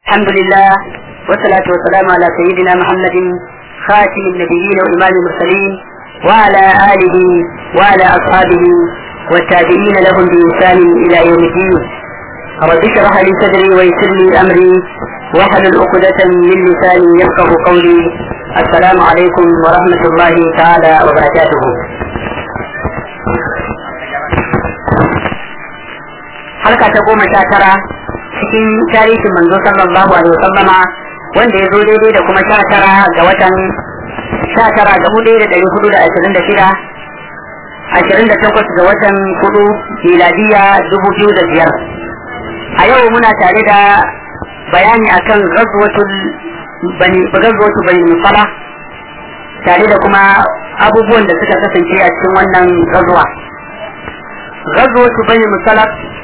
الحمد لله والصلاة والسلام على سيدنا محمد خاتم النبيين وإمام المرسلين وعلى آله وعلى أصحابه والتابعين لهم بإحسان إلى يوم الدين رب اشرح لي صدري ويسر لي أمري واحلل عقدة من لساني يفقه قولي السلام عليكم ورحمة الله تعالى وبركاته halka ta goma sha tara cikin tarihin manzo sallallahu alaihi wasallama wanda ya zo daidai da kuma sha tara ga watan sha tara ga hudu da ɗari hudu da ashirin da shida ashirin da takwas ga watan hudu miladiya dubu biyu da biyar a yau muna tare da bayani akan gazwatul bani gazwatul bani musala tare da kuma abubuwan da suka kasance a cikin wannan gazuwa gazwatul bani musala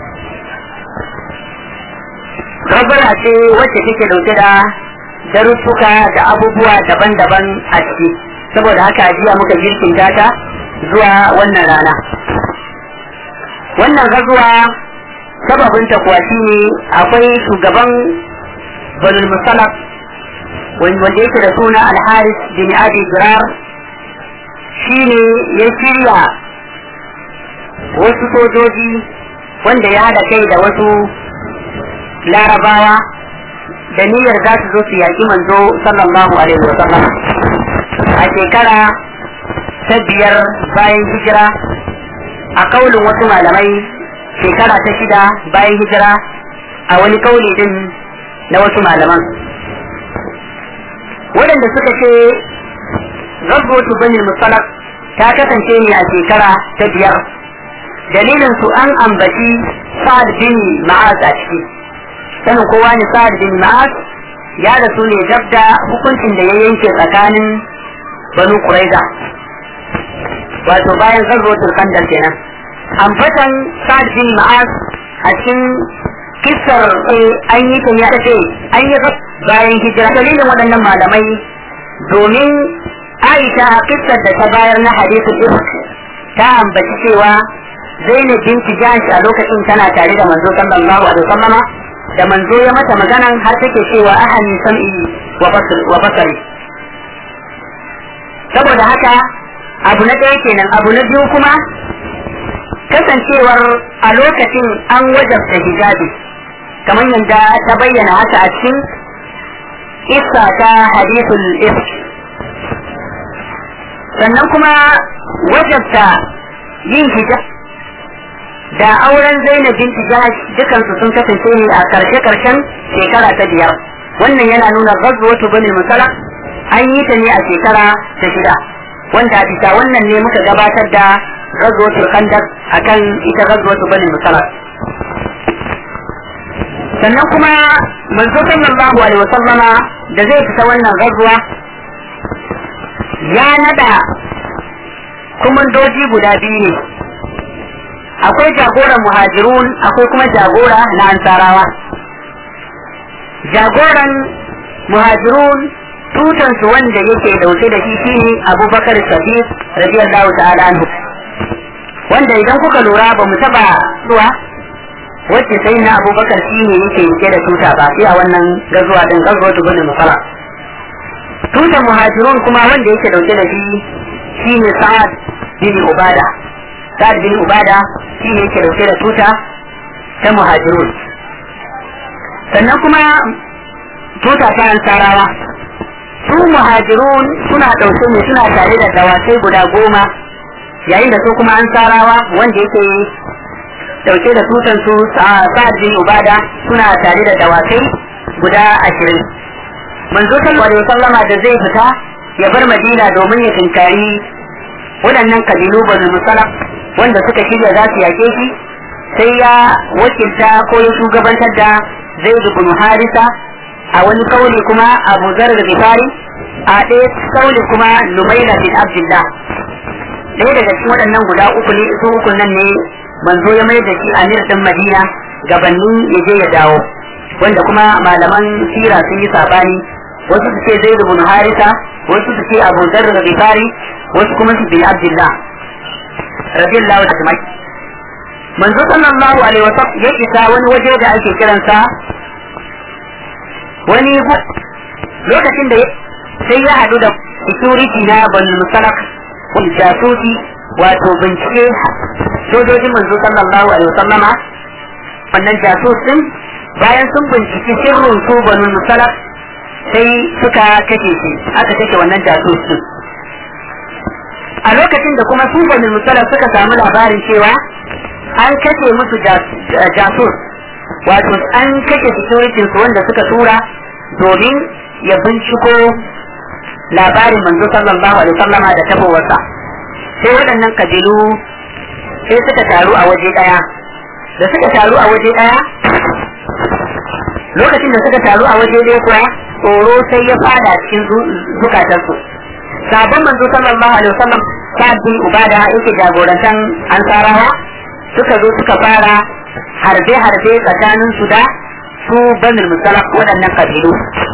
gabara ce wacce take dauke da darussuka da abubuwa daban-daban a ciki saboda haka jiya muka girkinta ta zuwa wannan rana wannan gazuwa sababinta kuwa shine akwai shugaban banul musalaf wanda yake da suna alharis bin abi jirar shine ya shirya wasu sojoji wanda ya haɗa kai da wasu larabawa da niyyar za su zo su yaƙi manzo sallallahu alaihi wa sallam a shekara ta biyar bayan hijira a kaulin wasu malamai shekara ta shida bayan hijira a wani kauli din na wasu malaman waɗanda suka ce gaggautu bani musalak ta kasance ne a shekara ta biyar dalilin su an ambaci sa'ad bin ma'az a ciki sanin kowa ne sa'ad bin ma'az ya da su ne gab da hukuncin da ya yanke tsakanin banu kuraiza wato bayan zarrotul kandar kenan ambatan sa'ad bin ma'az a cikin kissar an yi ta ya ce an yi bayan hijira dalilin waɗannan malamai domin aisha kissar da ta bayar na hadisul ifk ta ambaci cewa zainab binti jahsh a lokacin tana tare da manzo sallallahu alaihi wasallama da manzo ya mata maganan har take cewa ahani sam'i wa basari saboda haka abu na ɗaya kenan abu na biyu kuma kasancewar a lokacin an wajabta hijabi kamar yadda ta bayyana haka a cikin isa ta hadithul ifk sannan kuma wajabta yin hijab da auren Zainab binti Jahash dukansu sun kasance ne a karshe karshen shekara ta biyar wannan yana nuna ghazwatu bani musala an yi ta ne a shekara ta shida wanda a bisa wannan ne muka gabatar da ghazwatu khandaq akan ita ghazwatu bani musala sannan kuma manzo sallallahu alaihi wasallama da zai fita wannan ghazwa ya nada kumandoji guda biyu ne akwai jagoran muhajirun akwai kuma jagora na ansarawa jagoran muhajirun tutansu wanda yake dauke da shi shine abubakar sadiq radiyallahu ta'ala anhu wanda idan kuka lura ba mu taba zuwa wacce sai na abubakar shine yake yake da tuta ba sai a wannan gazuwa din gazuwa tu bane musala tutan muhajirun kuma wanda yake dauke da shi shine sa'ad bin ubada sa'ad bin ubada shi ne yake dauke da tuta ta muhajirun sannan kuma tuta ta ansarawa su muhajirun suna dauke ne suna tare da dawakai guda goma yayin da su kuma ansarawa wanda yake dauke da tutan su sa'ad bin ubada suna tare da dawakai guda ashirin manzo sallallahu alaihi wasallama da zai fita ya bar madina domin ya tinkari waɗannan kabilu banu musalaf wanda suka shirya za su yake shi sai ya wakilta ko ya shugabantar da zai bin harisa a wani kauli kuma abu zar da gifari a ɗaya kauli kuma numaila bin abdullah ɗaya daga cikin waɗannan guda uku ne su uku nan ne manzo ya mai da shi amir ɗin madina gabanin ya je ya dawo wanda kuma malaman sira sun yi sabani wasu su ce zai bin harisa wasu su ce abu zar da gifari wasu kuma su bin abdullah radiyallahu ta'ala manzo sallallahu alaihi wasallam ya isa wani waje da ake kiransa wani lokacin da sai ya haɗu da security na banu musalak jasusi wato bincike sojojin manzo sallallahu alaihi wasallama wannan jasus din bayan sun binciki sirrin su banu musalak sai suka kashe shi aka kashe wannan jasus din a lokacin da kuma su banu musalak suka samu labarin cewa an kashe musu jasus wato an kashe security su wanda suka tura domin ya binciko labarin manzo sallallahu alaihi wasallama da tabowarsa sai waɗannan kabilu sai suka taru a waje ɗaya da suka taru a waje ɗaya lokacin da suka taru a waje ɗaya kuwa tsoro sai ya fada cikin zukatansu sabon manzo sallallahu alaihi wasallam sa'ad bin ubada yake jagorantan ansarawa suka zo suka fara harbe-harbe tsakanin su da su banul musalaf waɗannan kabilu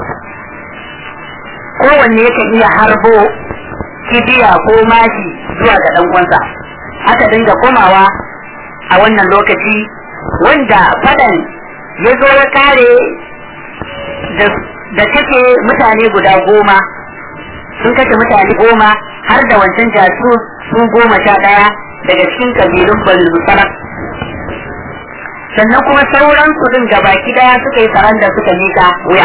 kowanne yakan iya harbo kibiya ko mashi zuwa ga ɗan uwansa aka dinga komawa a wannan lokaci wanda fadan ya zo ya kare da kashe mutane guda goma sun kashe mutane goma har da wancan jasu su goma sha ɗaya daga cikin kabilun banul musalaf sannan kuma sauran su din gabaki daya suka yi saranda suka mika wuya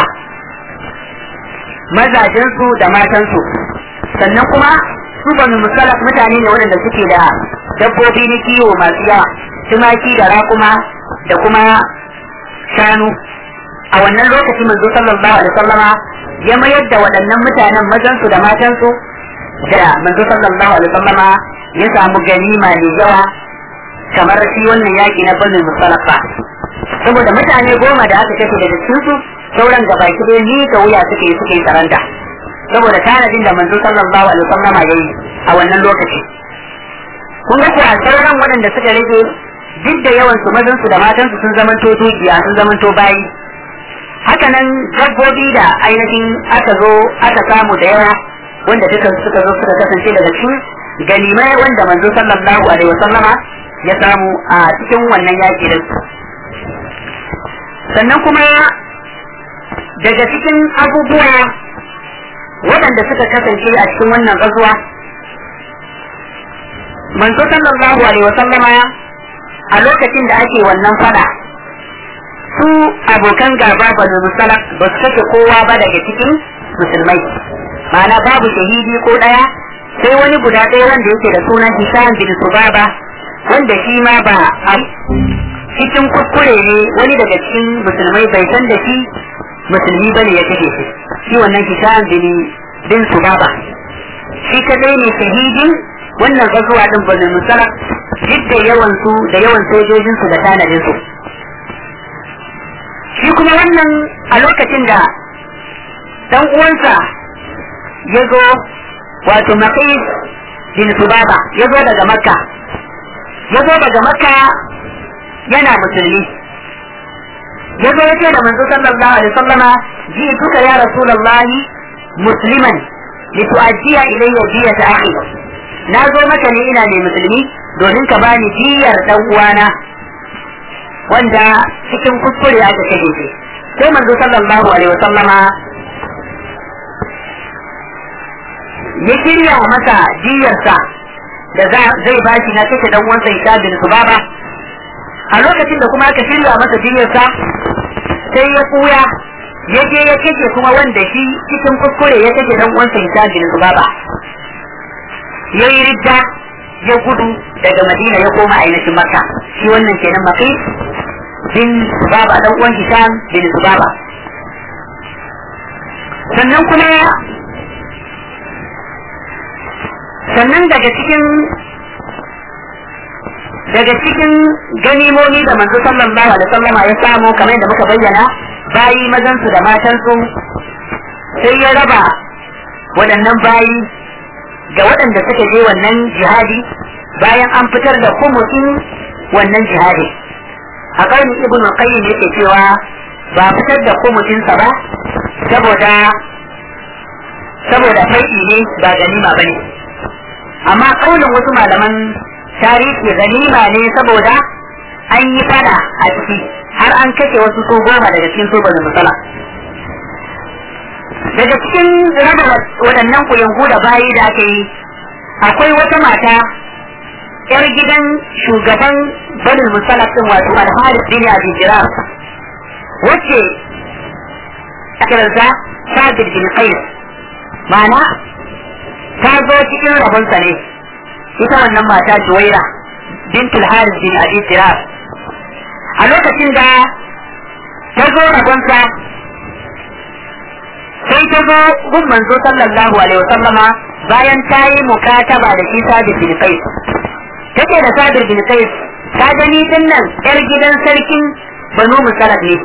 mazajensu da matansu sannan kuma su banu musalaf mutane ne waɗanda suke da dabbobi na kiwo masu yawa tumaki da rakuma da kuma shanu a wannan lokaci manzo sallallahu alaihi wasallama ya mayar da waɗannan mutanen mazansu da matansu da manzo sallallahu alaihi wasallama ya samu ganima mai yawa kamar shi wannan yaki na banu musalaf ba saboda mutane goma da aka kashe daga cikin su sauran gabaki ɗaya ni ka wuya suke suke saranta saboda tanadin da manzo sallallahu alaihi wasallam ya yi a wannan lokaci kun ga kuwa sauran waɗanda suka rage duk da yawan su mazan su da matan su sun zamanto dukiya sun zamanto bayi haka nan dabbobi da ainihin aka zo aka samu da yawa wanda duka suka zo suka kasance daga cikin ganimai wanda manzo sallallahu alaihi wasallama ya samu a cikin wannan yaki din sannan kuma daga cikin abubuwa waɗanda suka kasance a cikin wannan gazuwa manzo sallallahu alaihi wa sallama a lokacin da ake wannan fada su abokan gaba ba da musala ba su kashe kowa ba daga cikin musulmai ma'ana babu shahidi ko ɗaya sai wani guda ɗaya wanda yake da sunan Hisham bin Subaba wanda shi ma ba a cikin kuskure ne wani daga cikin musulmai bai san da shi musulmi bane ya kashe shi shi wannan Hisham bin bin Subaba shi kadai ne shahidin wannan gazuwa din bani musala duk da yawan su da yawan sojojin su da tanadin su shi kuma wannan a lokacin da dan uwansa ya zo wato Maqis bin Subaba ya zo daga Makka ya zo daga Makka yana musulmi ya zo ya ce da manzo sallallahu alaihi wasallama ji tuka ya rasulullahi musliman litu'addiya ilayya diyata akhi na zo maka ne ina ne musulmi domin ka bani diyar dan uwana wanda cikin kuskure aka kashe shi sai manzo sallallahu alaihi wasallama ya shirya masa diyarsa da zai bashi na kashe dan uwansa Isa bin Subaba a lokacin da kuma aka shirya masa diyarsa sai ya kuya ya je ya kashe kuma wanda shi cikin kuskure ya kashe dan uwansa Isa bin Subaba ya yi ridda ya gudu daga Madina ya koma ainihin Makka shi wannan kenan Maqi bin Subaba dan uwan Hisham bin Subaba sannan kuma sannan daga cikin daga cikin ganimomi da manzo sallallahu alaihi wasallama ya samu kamar da muka bayyana bayi mazansu da matansu sai ya raba waɗannan bayi ga waɗanda suka je wannan jihadi bayan an fitar da kumusin wannan jihadi a ƙarni ibn qayyim yake cewa ba fitar da kumusinsa ba saboda saboda fai'i ne ba ganima bane amma kaulin wasu malaman tarihi ganima ne saboda an yi fada a ciki har an kashe wasu su goma daga cikin su bane musala daga cikin raba waɗannan kuyangu da bayi da aka yi akwai wata mata yar gidan shugaban banin musalaf din wato alharis bin abi jirar wacce akiransa sabir bin qais ma'ana ta zo cikin rabonsa ne ita wannan mata juwaira bintul haris bin abi jirar a lokacin da ta zo rabonsa sai ta zo gun manzo sallallahu alaihi wasallama bayan ta yi mukataba da shi sabir bin qais take da sabir bin qais ka gani din nan yar gidan sarkin banu musalad ne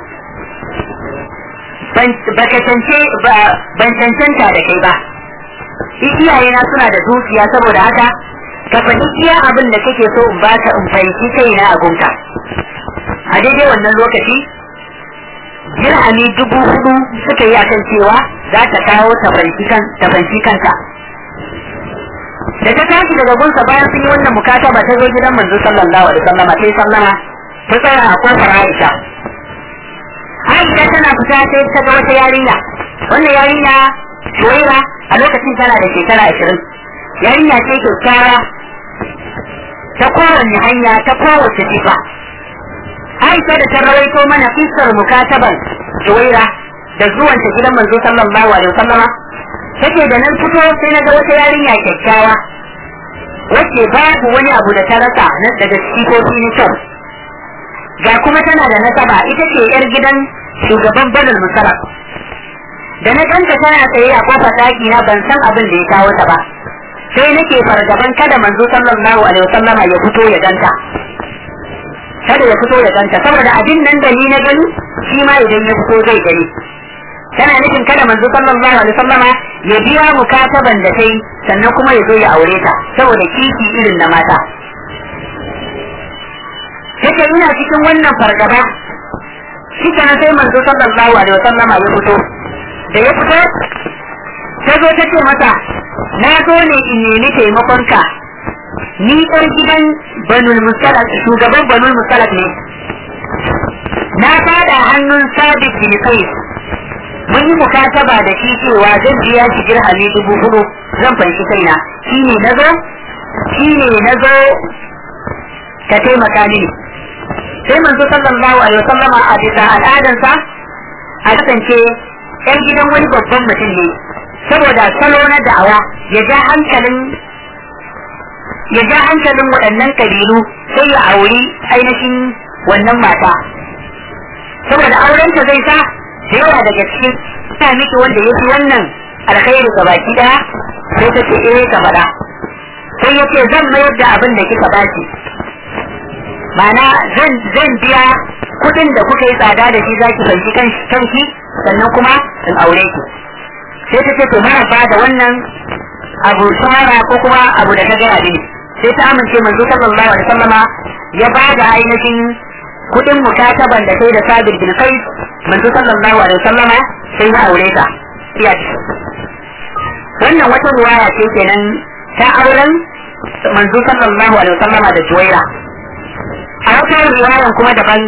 ban cancanta da kai ba iyayena suna da dukiya saboda haka ka faɗi iya abin da kake so in baka in fahimci kaina a gunka a daidai wannan lokaci dirhami dubu hudu suka yi akan cewa za ta kawo ta fanci kanta da ta tashi daga gunsa bayan sun yi wannan mukataba ta zo gidan manzo sallallahu alaihi wasallam sai sallama ta tsaya a kofar Aisha Aisha tana fita sai ta ga wata yarinya wannan yarinya Shuwaira a lokacin tana da shekara ashirin yarinya ce kyakkyawa ta kowanne hanya ta kowace sifa Aisha da ta rawaito mana kissar mukataban Shuwaira da zuwanta gidan manzo sallallahu alaihi wasallama take da nan fito sai na ga wata yarinya kyakkyawa wacce babu wani abu da ta rasa na daga sifofi na kyau ga kuma tana da nasaba ita ce yar gidan shugaban badal musarraf da na ganta tana tsaye a kofar daki na ban san abin da ya kawo ta ba sai nake fargaban kada manzo sallallahu alaihi wasallama ya fito ya ganta kada ya fito ya ganta saboda abin nan da ni na gani shi ma idan ya fito zai gani tana nufin kada manzo sallallahu alaihi wasallama ya biya mukataban da kai sannan kuma ya zo ya aure ta saboda kishi irin na mata yake ina cikin wannan fargaba shi kana sai manzo sallallahu alaihi wasallama ya fito da ya fito ta zo ta ce masa na zo ne in nemi taimakonka ni ɗan gidan banul musalak shugaban banul musalak ne na fada hannun sabit bin qais mun yi mukataba da shi cewa zan biya shi dirhami dubu hudu zan fanshi kaina shi ne na zo shi ne na zo ka taimaka mini sai manzo sallallahu alaihi wasallama a bisa al'adansa a kasance yan gidan wani babban mutum ne saboda salo na da'awa ya ja hankalin ya ja hankalin waɗannan kabilu sai ya auri ainihin wannan mata saboda aurenta zai sa da yawa daga cikin ta miki wanda ya fi wannan alkhairi ga baki daya sai ta ce eh ka faɗa sai ya ce zan mayar da abin da kika baki ma'ana zan zan biya kuɗin da kuka yi tsada da shi zaki fanshi kanki sannan kuma in aure ki sai ta ce to mara ba da wannan abu shawara ko kuma abu da ta gaya mini sai ta amince manzo sallallahu alaihi wasallama ya ba da ainihin kudin mukataban da kai da sabir bin kai manzo sallallahu alaihi wasallama sai ya aure ta iya wannan wata ruwaya ce kenan ta auren manzo sallallahu alaihi wasallama da juwaira a wata riwayan kuma daban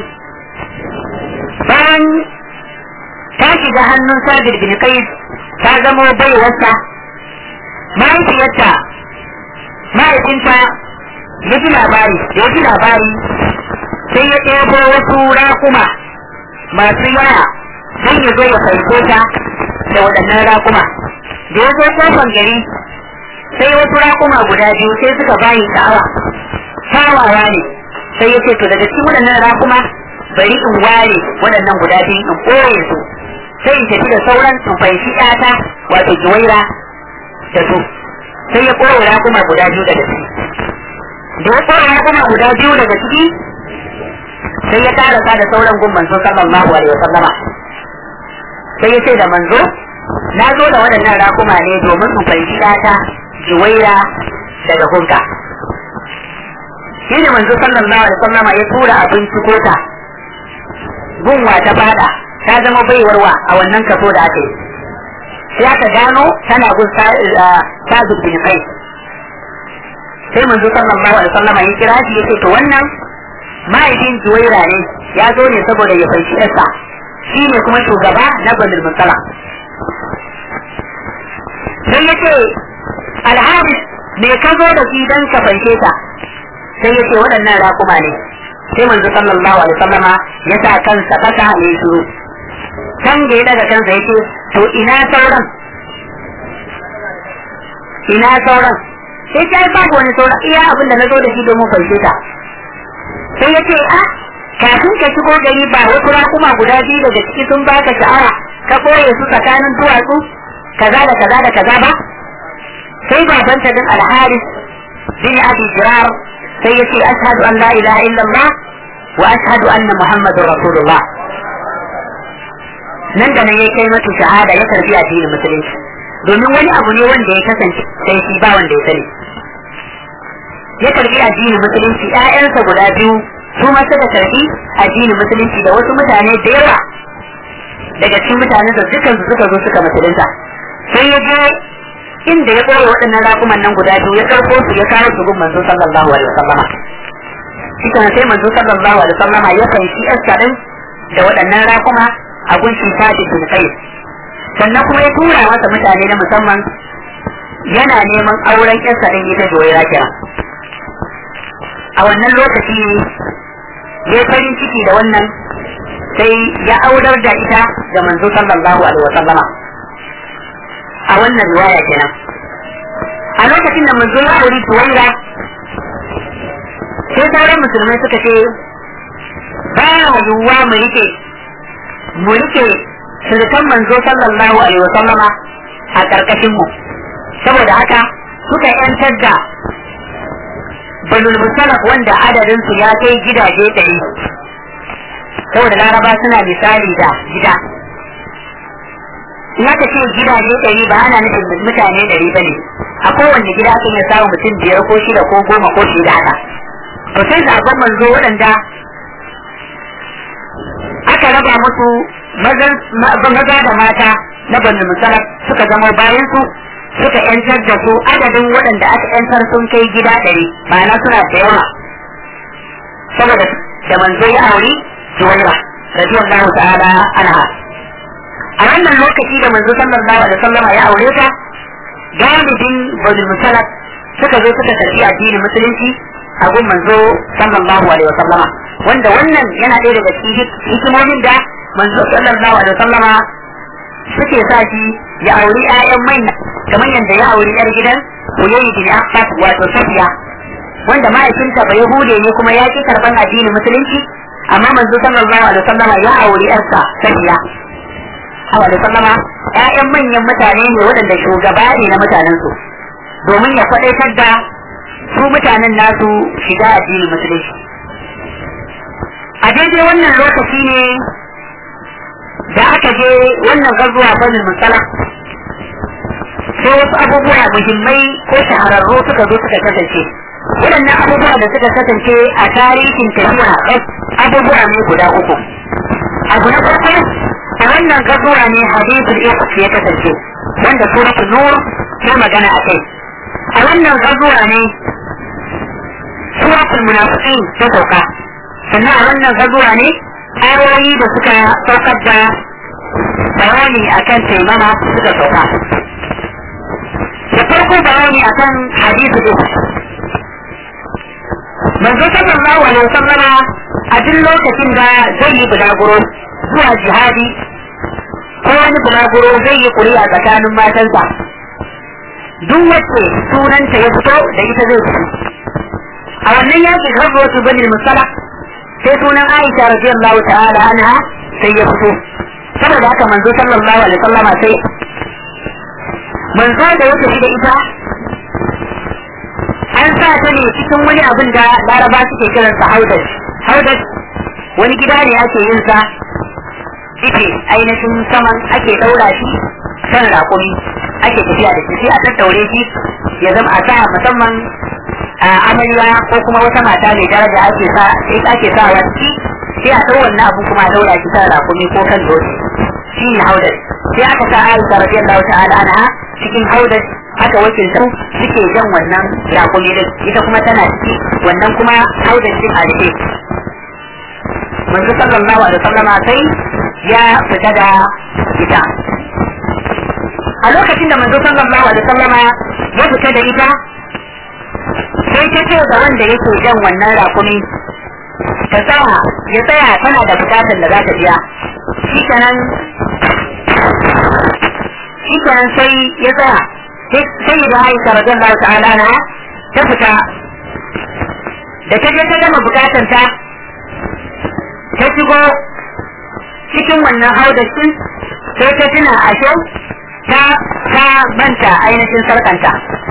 bayan ta shiga hannun sabir bin kai ta zamo baiwarsa mahaifiyarta mahaifinta ya ji labari ya ji labari sai ya ɗebo wasu rakuma masu yawa don ya zo ya farko ta da waɗannan rakuma da ya zo kofan gari sai wasu rakuma guda biyu sai suka bayi sha'awa shawawa ne sai ya ce to daga cikin waɗannan rakuma bari in ware waɗannan guda biyu in ɓoye su sai in tafi da sauran in fahimci ƴata wato juwaira da su sai ya ɓoye rakuma guda biyu daga ciki da ya ɓoye rakuma guda biyu daga ciki sai ya karasa da sauran gun manzo sallallahu alaihi wasallama sai ya ce da manzo na zo da waɗannan rakuma ne domin in fahimci ƴata juwaira daga gunka shi ne manzo sallallahu alaihi wasallama ya tura abinci kota gunwa ta fada ta zama baiwarwa a wannan kaso da aka yi sai aka gano tana gun sa'adu bin kai sai manzo sallallahu alaihi wasallama ya kira shi yace to wannan mahaifin juwaira ne ya zo ne saboda ya fanshi ɗansa shi ne kuma shugaba na banil musala sai ya ce alharis me ka zo da shi dan ka fanshe ta sai ya ce waɗannan raƙuma ne sai manzo sallallahu alaihi wasallama ya sa kansa kasa ne shiru can da ya daga kansa ya ce to ina sauran ina sauran sai ta babu wani sauran iya abin da na zo da shi domin fanshe ta sai ya ce a kafin ka shigo gari ba wasu raƙuma guda biyu daga ciki sun baka sha'awa ka koye su tsakanin duwatsu kaza da kaza da kaza ba sai babanta din alharis bin abi jirar sai ya ce ashhadu an la ilaha illallah wa ashhadu anna muhammadur rasulullah nan da nan ya kai mata shahada ya karbi addinin musulunci domin wani abu ne wanda ya kasance sai shi ba wanda ya sani ya karbi addinin musulunci ƴaƴansa guda biyu su ma suka karbi addinin musulunci da wasu mutane da yawa daga cikin mutanen da dukan su suka zo suka musulunta sai ya je inda ya ɓoye waɗannan raƙuman nan guda biyu ya karɓo su ya kawo su gun manzo sallallahu alaihi wasallama shi kan sai manzo sallallahu alaihi wasallama ya fanshi yarsa din da waɗannan raƙuma a gun shi sadi bin kai sannan kuma ya tura masa mutane na musamman yana neman auren yarsa din ita juwaira kira a wannan lokaci ya farin ciki da wannan sai ya aurar da ita ga manzo sallallahu alaihi wasallama a wannan riwaya kenan a lokacin da manzo ya auri tuwaira sai sauran musulmai suka ce ba yiwuwa mu rike mu rike surukan manzo sallallahu alaihi wa sallama a karkashin mu saboda haka suka yantar da banul musalaf wanda adadin su ya kai gidaje ɗari saboda laraba suna misali da gida in aka ce gidaje ɗari ba ana nufin mutane ɗari ba ne a kowanne gida aka iya samun mutum biyar ko shida ko goma ko shida haka to sai zaben manzo waɗanda aka raba musu maza da mata na banu musalaf suka zama bayan su suka yantar da su adadin waɗanda aka yantar sun kai gida ɗari ma'ana suna da yawa saboda da manzo ya auri juwaira radiyallahu ta'ala anha a wannan lokaci da manzo sallallahu alaihi wasallama ya aure ta galibin bani musalaf suka zo suka karbi addinin musulunci a gun manzo sallallahu alaihi wasallama wanda wannan yana ɗaya daga cikin hikimomin da manzo sallallahu alaihi wasallama suke sa shi ya auri ƴaƴan manya kamar yadda ya auri ƴar gidan Uyayi bin Affan wato Safiya wanda mahaifinta bai Yahude ne kuma ya ki karban addinin musulunci amma manzo sallallahu alaihi wasallama ya auri ƴarsa Safiya Awa da sallama ‘ya'yan manyan mutane ne waɗanda shugaba ne na mutanensu domin ya faɗaitar da su mutanen nasu shiga addinin musulunci. A daidai wannan lokaci ne da aka je wannan gazuwa banin musala sai wasu abubuwa muhimmai ko shahararru suka zo suka kasance. Waɗannan abubuwa da suka kasance a tarihin tafiya abubuwa ne guda uku. Abu na farko a wannan gazuwa ne hadisul ifk ya kasance wanda suratul nur ta magana a kai a wannan gazuwa ne suratul munafiqin ta sauka sannan a wannan gazuwa ne ayoyi da suka saukar da bayani akan taimama suka sauka da farko bayani akan hadisul ifk manzo sallallahu alaihi wasallama a duk lokacin da zai yi bulaguro zuwa jihadi ko wani bulaguro zai yi kuri'a tsakanin matansa duk wacce sunanta ya fito da ita zai fito a wannan yaki har wasu bani musala sai sunan aisha radiyallahu ta'ala anha sai ya fito saboda haka manzo sallallahu alaihi wasallama sai manzo da ya tafi da ita an sa ta ne cikin wani abin da laraba suke kiransa haudash haudash wani gida ne ake yin sa ike ainihin saman ake daura shi kan rakumi ake tafiya da shi sai a tattaure shi ya zama a sa musamman a amarya ko kuma wata mata mai daraja ake sa sai ake sa wa ciki sai a dau wannan abu kuma a daura shi kan rakumi ko kan doki shi ne haudash sai aka sa Aisha radiyallahu ta'ala anha cikin haudash aka wakilta suke jan wannan rakumi din ita kuma tana ciki wannan kuma haudash din a rike manzo sallallahu alaihi wasallam sai ya fita da ita a lokacin da manzo sallallahu alaihi wasallama ya fita da ita sai ta ce ga wanda yake jan wannan rakumi ta tsaya ya tsaya tana da bukatar da za ta biya shi kenan shi kenan sai ya tsaya sai da Aisha radiyallahu ta'ala na ta fita da ta je ta gama bukatar ta ta shigo cikin wannan haudacin sai ta tuna ashe ta ta manta ainihin sarkanta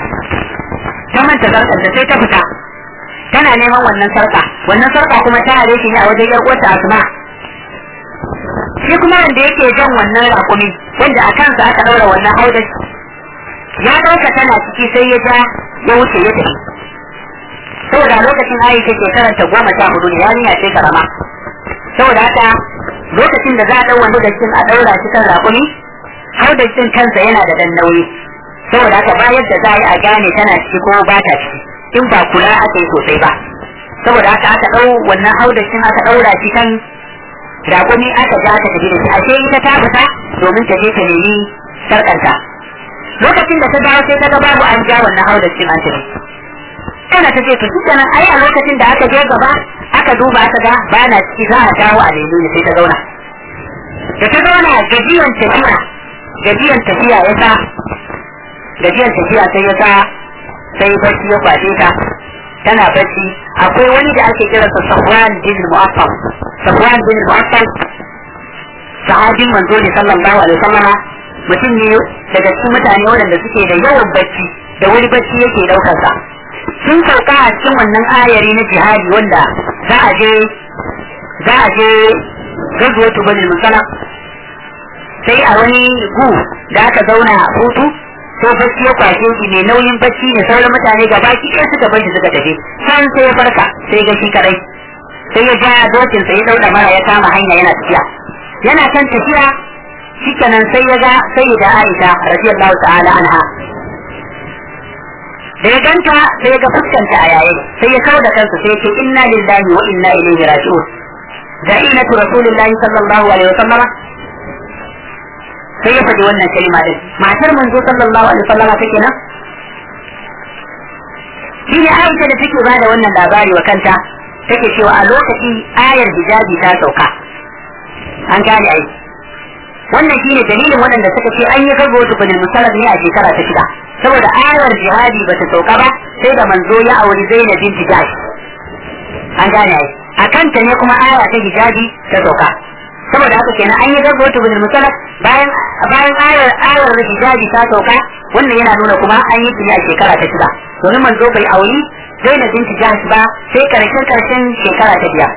ta manta sarkanta sai ta fita tana neman wannan sarka wannan sarka kuma ta hare shi ne a wajen yar uwarta asma shi kuma wanda yake jan wannan rakumi wanda a kansa aka daura wannan haudaci ya dauka tana ciki sai ya ja ya wuce ya tafi saboda lokacin aisha shekarar ta goma sha hudu ne yarinya ce karama saboda haka lokacin da za a dau wani da a daura shi kan rakumi haudacin kansa yana da dan nauyi saboda haka bayan da za a yi a gane tana ciki ko ba ta ciki in ba kula aka yi sosai ba saboda haka aka dau wannan haudacin aka daura shi kan rakumi aka ja aka tafi da shi ashe ita ta fita domin ta je ta nemi sarkanta lokacin da ta dawo sai ta ga babu an ja wannan haudacin an tafi kana ta ce to kenan ai a lokacin da aka je gaba aka duba aka ga ba na ciki za a dawo a nemi ne sai ta zauna da ta zauna gajiyan tafiya gajiyan tafiya ya sa gajiyan tafiya sai ya sa sai bacci ya kwace ta tana bacci akwai wani da ake kiransa Safwan bin Mu'affal Safwan bin Mu'affal sahabin manzo ne sallallahu alaihi wasallam mutum ne daga cikin mutane waɗanda suke da yawan bacci da wani bacci yake daukar sa sun sauka a cikin wannan ayari na jihadi wanda za a je za a je gazuwatu bani musala sai a wani gu da aka zauna a hutu sai bacci ya kwashe shi mai nauyin bacci ne sauran mutane gaba ki ɗaya suka bar shi suka tafi san sai ya farka sai ga shi kadai sai ya ja dokin sai ya dauda mara ya kama hanya yana tafiya yana kan tafiya shikenan sai ya ga sayyida Aisha radiyallahu ta'ala anha da ya ganta sai ya ga fuskanta a yayin sai ya kawo da kansa sai ya ce inna lillahi wa inna ilaihi raji'un da'inatu rasulillahi sallallahu alaihi wa sallama sai ya faɗi wannan kalma din matar manzo sallallahu alaihi wa sallama take nan shi ne Aisha da take bada wannan labari wa kanta take cewa a lokaci ayar hijabi ta sauka an gane ai wannan shi ne dalilin waɗanda suka ce an yi gago tukunin musalar ne a shekara ta shida saboda ayar jihadi ba ta sauka ba sai da manzo ya auri zainab binti jash an gane ai a kanta ne kuma aya ta hijabi ta sauka saboda haka kenan an yi gago tukunin musalar bayan bayan ayar ayar hijabi ta sauka wannan yana nuna kuma an yi tuni a shekara ta shida domin manzo bai auri zainab binti jash ba sai karshen karshen shekara ta biyar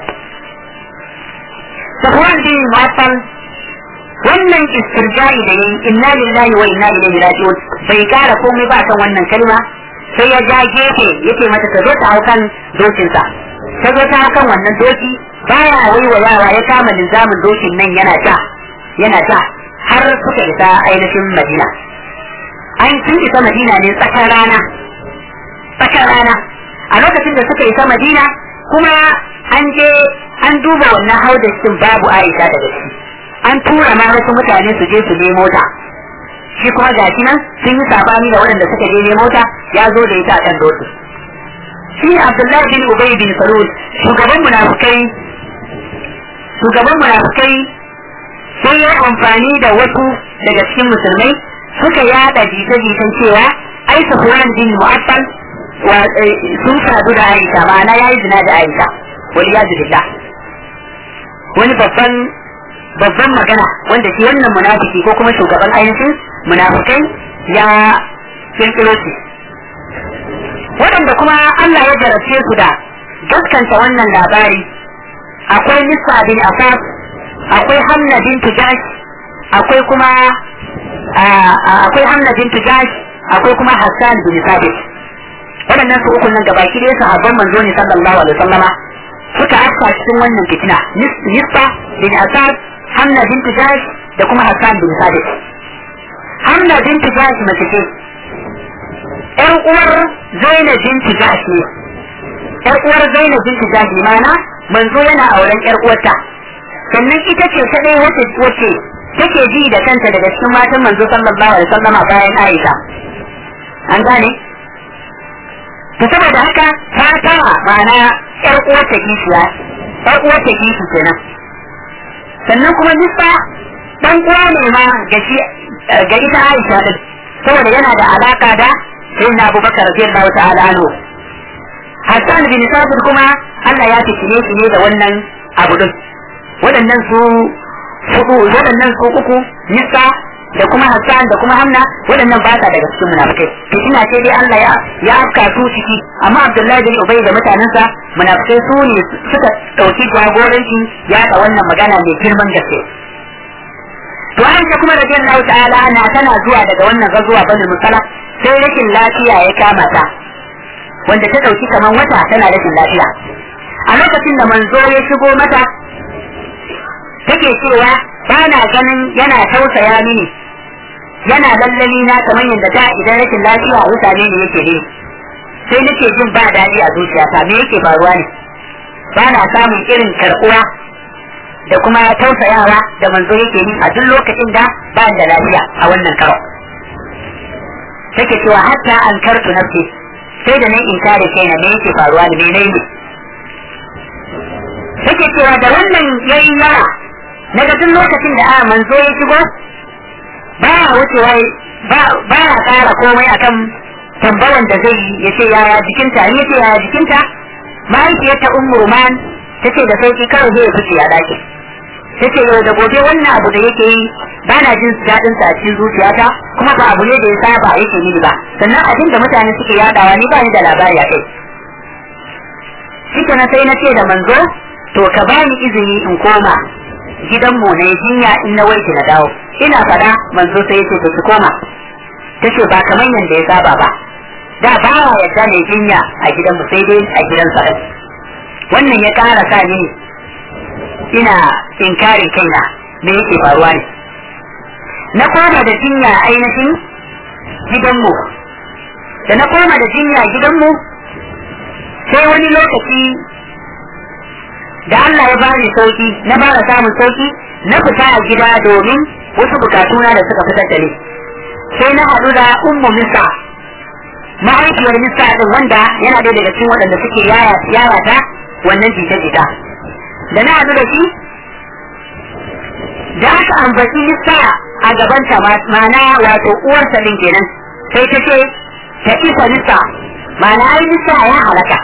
Safwan bin Mu'affal wannan istirja'i da yayi inna lillahi wa inna ilaihi raji'un bai kara komai ba kan wannan kalma sai ya ja gefe yace mata ta zo ta hau kan dokinsa ta zo ta hau kan wannan doki baya waiwayawa ya kama linzamin dokin nan yana ja yana ja har suka isa ainihin madina an sun isa madina ne tsakar rana tsakar rana a lokacin da suka isa madina kuma an je an duba wannan haudashin babu aisha daga ciki an tura ma wasu mutane su je su nemo ta shi kuma ga shi nan sun yi sabani da waɗanda suka je nemo ta ya zo da ita a kan doki shi abdullahi bin ubay bin salul shugaban munafukai shugaban munafukai sai ya amfani da wasu daga cikin musulmai suka yada jita-jitan cewa ai safwan bin mu'affal sun sadu da aisha ma'ana yayi zina da aisha wal yadu billah wani babban babban magana wanda shi wannan munafiki ko kuma shugaban ainihin munafikai ya kirkiro shi waɗanda kuma Allah ya jarabce su da gaskanta wannan labari akwai Nisa bin Asaf akwai Hamna bin Tujash akwai kuma akwai Hamna bin Tujash akwai kuma Hassan bin Sabit waɗannan su uku nan gabaki ɗaya sahabban manzo ne sallallahu alaihi wasallama suka afka cikin wannan fitina Nisa bin Asaf Hamna bintu Jash da kuma Hassan bin Sabit. Hamna bintu Jash mace ce. ‘Yar uwar Zainab bintu Jash ne. ‘Yar uwar Zainab bintu Jash ne mana manzo yana auren ‘yar uwarta. Sannan ita ce ta ɗaya wacce wacce take ji da kanta daga cikin matan manzo sallallahu alaihi wasallama bayan Aisha an gane to saboda haka ta tara ma'ana yar uwarta kishiya yar uwarta kishi kenan sannan kuma nisa dan uwa ne ma ga shi ga ita Aisha din saboda yana da alaka da sayyidina Abubakar radiyallahu ta'ala anhu Hassan bin Sabit kuma Allah ya fitine shi ne da wannan abu din waɗannan su hudu waɗannan su uku nisa da kuma Hassan da kuma Hamna waɗannan ba sa daga cikin munafikai fitina ce dai Allah ya ya afka su ciki amma Abdullahi bin Ubay da mutanensa munafikai su ne suka ɗauki jagoranci ya da wannan magana mai girman gaske to Aisha kuma radiyallahu ta'ala na tana zuwa daga wannan gazuwa bani musala sai rashin lafiya ya kama ta wanda ta ɗauki kamar wata tana rashin lafiya a lokacin da manzo ya shigo mata take cewa ba na ganin yana tausaya mini yana lallani na kamar yadda da idan rashin lafiya a mutane ne yake ne sai nake jin ba daɗi a zuciyata me yake faruwa ne ba na samun irin karɓuwa da kuma tausayawa da manzo yake yi a duk lokacin da ba da lafiya a wannan karo take cewa hatta an kartu nafsi sai da nan in kare kaina me yake faruwa ne me ne take cewa da wannan yayi yawa daga duk lokacin da a manzo ya shigo ba ya wucewa ba ya ƙara komai akan tambawan da zai yi ya ce yaya jikinta ni ce yaya jikinta mahaifiyarta ummu ruman ta ce da sauki karo zai fice a ɗakin ta ce yau da gobe wannan abu da yake yi ba na jin daɗin sa a cikin zuciyata kuma ba abu ne da ya saba yake yi ba sannan abin da mutane suke yadawa ni ba ni da labari a kai shi na sai na ce da manzo to ka bani izini in koma gidanmu na jinya in na warke na dawo ina fada manzo sai yace to ki koma tace ba kamar yanda ya saba ba da ba wa yadda ne jinya a gidanmu sai dai a gidan sa wannan ya kara sa ni ina inkarin kaina me yake faruwa ne na koma da jinya ainihin gidanmu da na koma da jinya gidanmu sai wani lokaci da Allah ya bani sauki na fara samun sauki na fita a gida domin wasu bukatuna da suka fitar da ni sai na haɗu da ummu misa mahaifiyar misa din wanda yana ɗaya daga cikin waɗanda suke yaya yaya ta wannan jita-jita da na haɗu da shi da aka ambaci misa a gabanta ma'ana wato uwarsa din kenan sai ta ce ta isa misa ma'ana ai misa ya halaka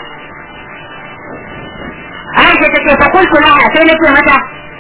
Aisha ta ce fakultu laha sai nake mata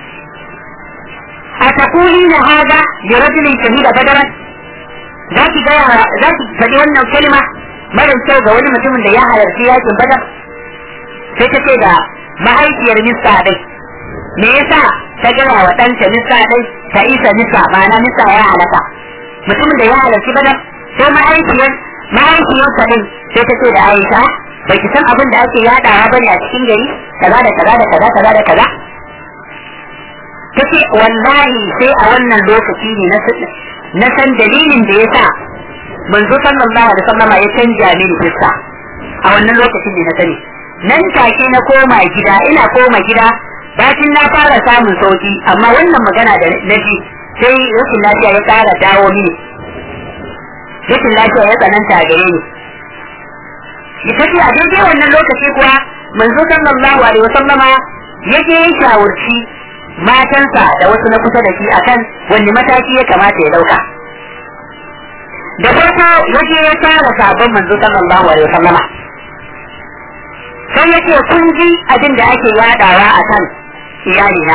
a taqulina hada li rajulin shahida badaran za ki ga za ki faɗi wannan kalma mara kyau ga wani mutumin da ya halarci yakin badar sai ta ce da mahaifiyar mista ɗin me yasa ta gaya wa ɗanta mista ɗin ta isa mista ma'ana mista ya halaka mutumin da ya halarci badar sai mahaifiyar mahaifiyarsa ɗin sai ta ce da Aisha bai ki san abin da ake yadawa bane a cikin gari kaza da kaza da kaza kaza da kaza tace wallahi sai a wannan lokaci ne na na san dalilin da yasa manzo sallallahu alaihi wasallam ya canja mini fiska a wannan lokacin ne na sani nan take na koma gida ina koma gida bacin na fara samun sauki amma wannan magana da na ji sai rashin lafiya ya kara dawo mini rashin lafiya ya tsananta a gare ni ita ce a daidai wannan lokaci kuwa manzo sallallahu alaihi wasallama ya je ya shawarci matansa da wasu na kusa da shi akan wani mataki ya kamata ya dauka da farko ya je ya tara sabon manzo sallallahu alaihi wasallama sai ya ce kun ji abin da ake yadawa akan iyalina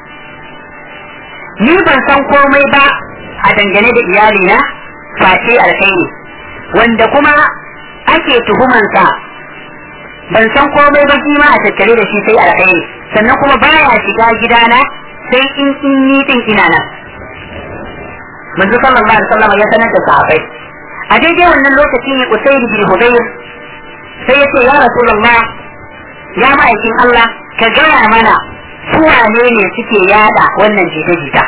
ni ban san komai ba a dangane da iyalina face alkhairi wanda kuma ake tuhumansa ban san komai ba shi ma a tattare da shi sai alkhairi sannan kuma baya shiga gidana sai in in ni din ina nan manzo sallallahu alaihi wasallam ya sanar da sahabbai a daidai wannan lokaci ne usayd bin hudayr sai ya ce ya rasulullah ya ma'aikin Allah ka gaya mana su wane ne suke yada wannan jita-jita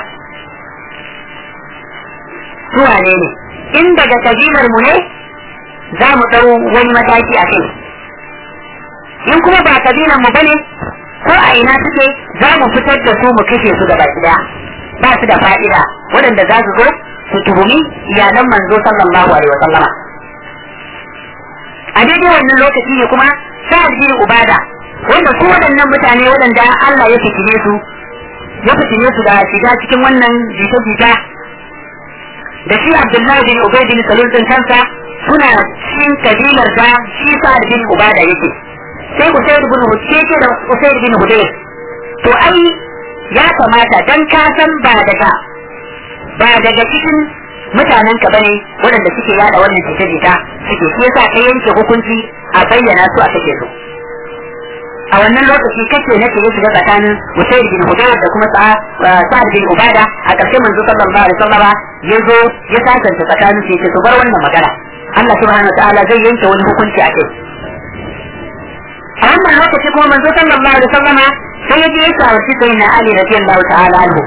su wane ne in daga kabilar mu ne za mu ɗau wani mataki a kai in kuma ba kabilan mu bane ko a ina suke za mu fitar da su mu kashe su gaba daya ba su da fa'ida waɗanda za su zo su tuhumi iyalan manzo sallallahu alaihi wa sallama a daidai wannan lokaci ne kuma sa'ad bin ubada wanda su waɗannan mutane waɗanda Allah ya fitine su ya fitine su da shiga cikin wannan jita-jita da shi Abdullahi bin Ubay bin Salul din kansa suna cikin kabilar da shi Sa'ad bin Ubada yake sai Usayd bin Hudayr da Usayd bin Hudayr to ai ya kamata dan ka san ba daga ba daga cikin mutanen ka bane waɗanda suke yada wannan jita-jita suke shi yasa kai yanke hukunci a bayyana su a kake su a wannan lokaci kace nake ya shiga tsakanin Usayd bin Hudayr da kuma Sa'ad bin Ubada a ƙarshe manzo sallallahu alaihi wasallam ya zo ya sasanta tsakanin su su bar wannan magana Allah subhanahu wa ta'ala zai yanke wani hukunci a kai a wannan lokaci kuma manzo sallallahu alaihi wasallam sai ya je ya shawarci sai na Ali radiyallahu ta'ala anhu